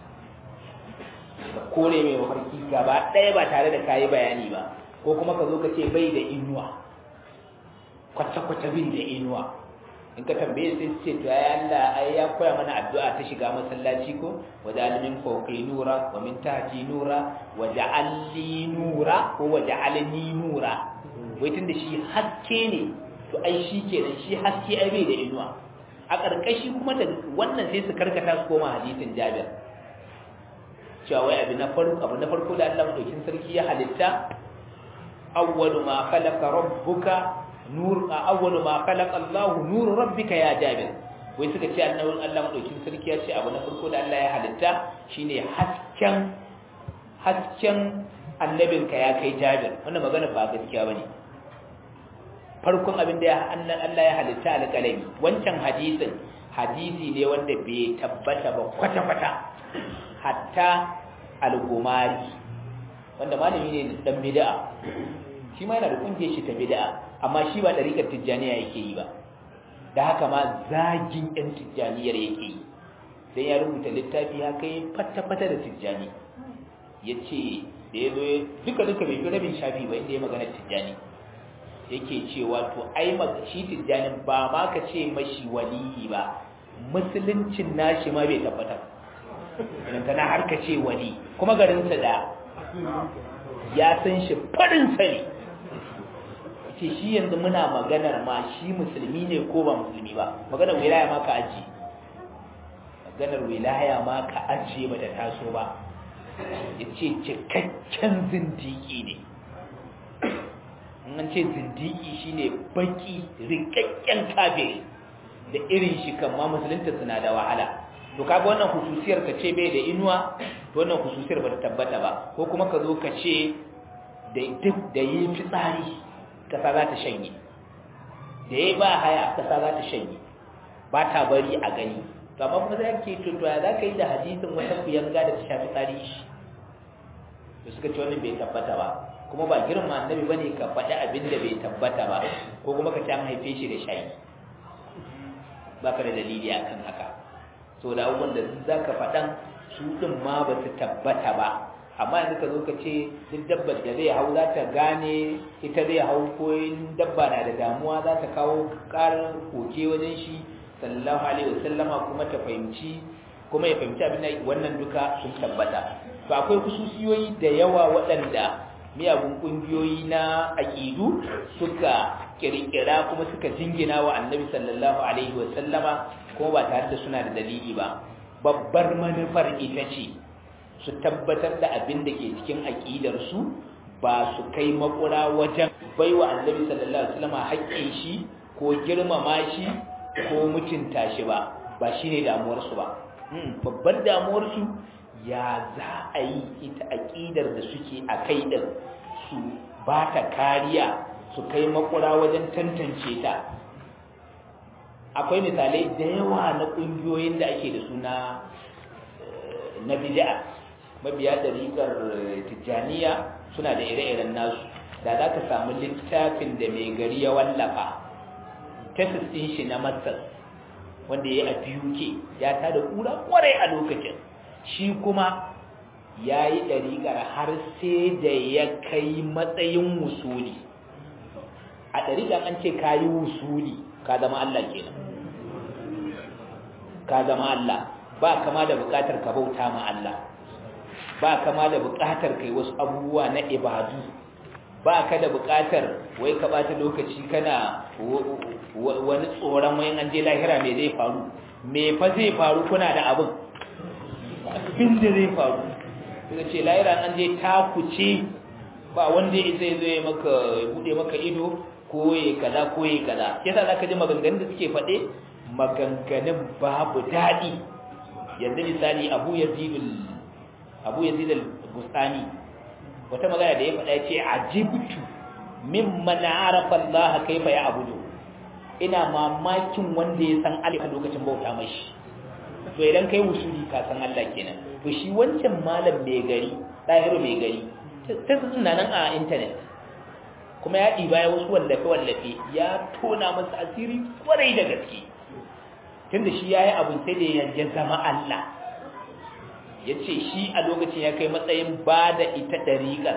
ka kore mai mafarki gaba ɗaya ba tare da kayi bayani ba ko kuma ka zo ka ce bai da inuwa kwata-kwata bai da inuwa in ka tambaye sai ce to ya Allah ai ya koya mana addu'a ta shiga masallaci ko wa ja'almin fawqi nura wa min tahti nura wa ja'alli nura ko wa ja'alni nura wai tunda shi haske ne to ai shi kenan shi haske ai bai da inuwa a ƙarƙashi kuma da wannan sai su karkata su koma hadisin Jabir cewa wai abu na farko abu na farko da Allah madaukin sarki ya halitta awwalu ma khalaqa rabbuka nur awwalu ma khalaqa Allah nur rabbika ya Jabir wai suka ce annabin Allah madaukin sarki ya ce abu na farko da Allah ya halitta shine hasken hasken annabinka ya kai Jabir wannan magana ba gaskiya bane farkon abin da Allah ya halitta alƙalami wancan hadisin hadisi ne wanda bai tabbata ba kwata-kwata hatta al-gumari wanda malami ne dan bid'a shi ma yana da kungiyar shi ta bid'a amma shi ba dariƙar tijjaniya yake yi ba da haka ma zagin ɗan tijjaniyar yake yi dan ya rubuta littafi ya kai fata-fata da tijjani ya ce da ya zo duka duka bai fi rabin shafi ba inda ya magana tijjani yake cewa to ai shi tijjanin ba ma ka ce mashi waliyi ba musuluncin nashi ma bai tabbata idan kana har ka ce wali kuma garinsa da ya san shi farin sani ce shi yanzu muna maganar ma shi musulmi ne ko ba musulmi ba maganar wilaya ma ka aji maganar wilaya ma ka aji ba da taso ba ya ce cikakken zindiki ne an ce zindiki shine baki rikakken kafiri da irin shi kan ma musulunta suna da wahala to kaga wannan hususiyar ka ce bai da inuwa to wannan hususiyar ba ta tabbata ba ko kuma ka zo ka ce da duk da yi fitsari kasa za ta shanye da yi ba haya kasa za ta shanye ba ta bari a gani to amma kuma sai ke to ya za ka yi da hadisin wata kuyanga da ta shafi tsari shi to suka ce wannan bai tabbata ba kuma ba girma annabi bane ka faɗi abin da bai tabbata ba ko kuma ka ci an haife shi da shayi ba ka da dalili akan haka so da abubuwan da za ka faɗan su ɗin ma ba su tabbata ba amma yanzu ka zo ka ce duk dabbar da zai hau za ta gane ita zai hau ko dabba na da damuwa za ta kawo ƙarar koke wajen shi sallallahu alaihi wasallama kuma ta fahimci kuma ya fahimci abin da wannan duka sun tabbata to akwai kususiyoyi da yawa waɗanda miyagun ƙungiyoyi na aƙidu suka ƙirƙira kuma suka jingina wa annabi sallallahu alaihi wasallama kuma ba tare da suna da dalili ba babbar manufar ita ce su tabbatar da abin da ke cikin aƙidarsu ba su kai makura wajen baiwa annabi sallallahu alaihi wasallama haƙƙin shi ko girmama shi ko mutunta shi ba ba shine damuwarsu ba babbar damuwarsu ya za a yi ita aƙidar da suke a kai ɗin su ba ta kariya su kai makura wajen tantance ta akwai misalai da yawa na ƙungiyoyin da ake da suna na bid'a mabiya ɗariƙar tijjaniya suna da ire-iren nasu da za ka samu littafin da mai gari ya wallafa tesis ɗin shi na masar wanda ya yi a BUK ya tada ƙura ƙwarai a lokacin shi kuma ya yi ɗariƙar har sai da ya kai matsayin wusuli a ɗariƙar an ce ka yi wusuli ka zama Allah kenan ka zama Allah ba kama da buƙatar ka bauta ma Allah ba kama da buƙatar kai wasu abubuwa na ibadu ba ka da buƙatar wai ka bata lokaci kana wani tsoron wayan an je lahira me zai faru me fa zai faru kuna da abin abin da zai faru daga ce lahira an je takuce ba wanda ya zai zai maka bude maka ido ko ya kaza ko ya kaza yasa zaka ji maganganun da suke faɗe maganganun babu daɗi yanzu misali Abu Yazid Abu Yazid al-Bustani wata magana da ya faɗa ya ce ajibtu mimman arafa Allah kaifa ya abudu ina mamakin wanda ya san Allah lokacin bauta mashi to idan kai wusuli ka san Allah kenan to shi wancan malam mai gari dahiru mai gari ta suna nan a internet kuma ya ɗiba ya wasu wallafe wallafe ya tona masa asiri kwarai da gaske tunda shi ya yi abin sai da ya zama Allah ya ce shi a lokacin ya kai matsayin ba da ita ɗariƙar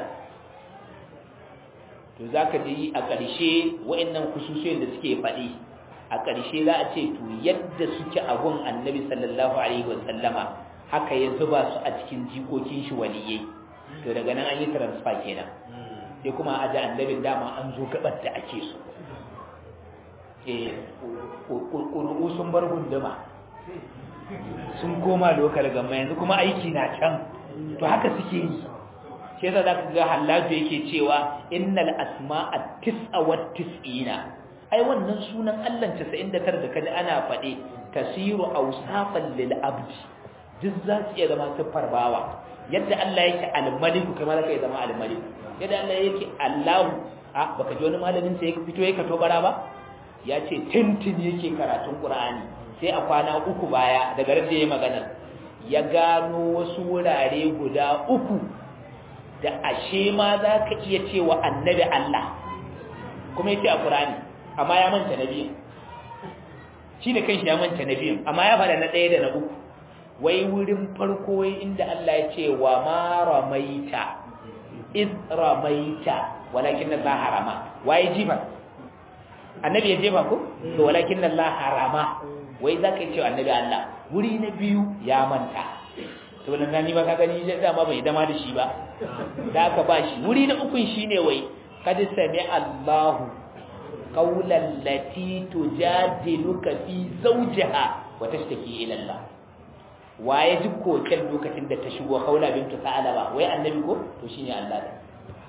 to za ka ji a ƙarshe wa'annan kusurciyoyin da suke faɗi a ƙarshe za a ce to yadda suke a gun annabi sallallahu alaihi wasallama haka ya zuba su a cikin jikokin shi waliyai to daga nan an yi transfer kenan sai kuma aje annabin dama an zo gabar da ake so eh ƙuri'u sun bar gunduma sun koma lokal gama yanzu kuma aiki na can to haka suke yi shi yasa za ka ga hallaju yake cewa innal asma'a tis'a wa tis'ina ai wannan sunan Allah 99 da kada ana faɗe tasiru awsafan lil abdi duk za su iya zama siffar bawa yadda Allah yake al-malik kamar kai zama al-malik yadda Allah yake Allah a baka ji wani malamin sai ya fito yake to bara ba ya ce tintin yake karatun Qur'ani sai a kwana uku baya daga da ya magana ya gano wasu wurare guda uku da ashe ma za ka iya cewa annabi Allah kuma ya ce a Qur'ani amma ya manta na biyun shi da kanshi ya manta na biyun amma ya faɗa na ɗaya da na uku wai wurin farko wai inda Allah ya ce wa ma ramaita iz ramaita walakin Allah harama waye jifa annabi ya jefa ko to walakin Allah harama wai za ka yi cewa annabi Allah wuri na biyu ya manta to nan ni ba ka gani da dama bai dama da shi ba da aka ba shi wuri na ukun shine wai kad sami Allahu qawlan lati tujadiluka fi zawjiha wa tashtaki ila Allah waye ji koken lokacin da ta shigo kaula bintu sa'alaba wai annabi ko to shine Allah da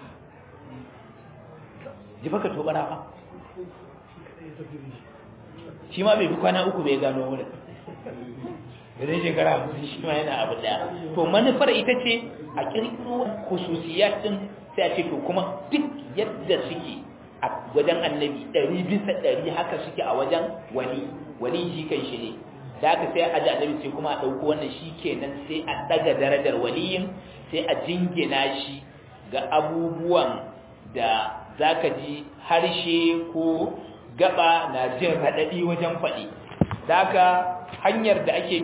ji baka to bara fa shi ma bai bi kwana uku bai gano wurin idan shekara hamsin shi ma yana abu daya to manufar ita ce a kirkiro khususiyat din sai a ce to kuma duk yadda suke a wajen annabi ɗari bisa ɗari haka suke a wajen wani wani shi kan shi ne da aka sai a ji annabi sai kuma a ɗauko wannan shi kenan sai a ɗaga darajar waliyin sai a jingina shi ga abubuwan da za ka ji harshe ko gaba na jin raɗaɗi wajen faɗi da haka hanyar da ake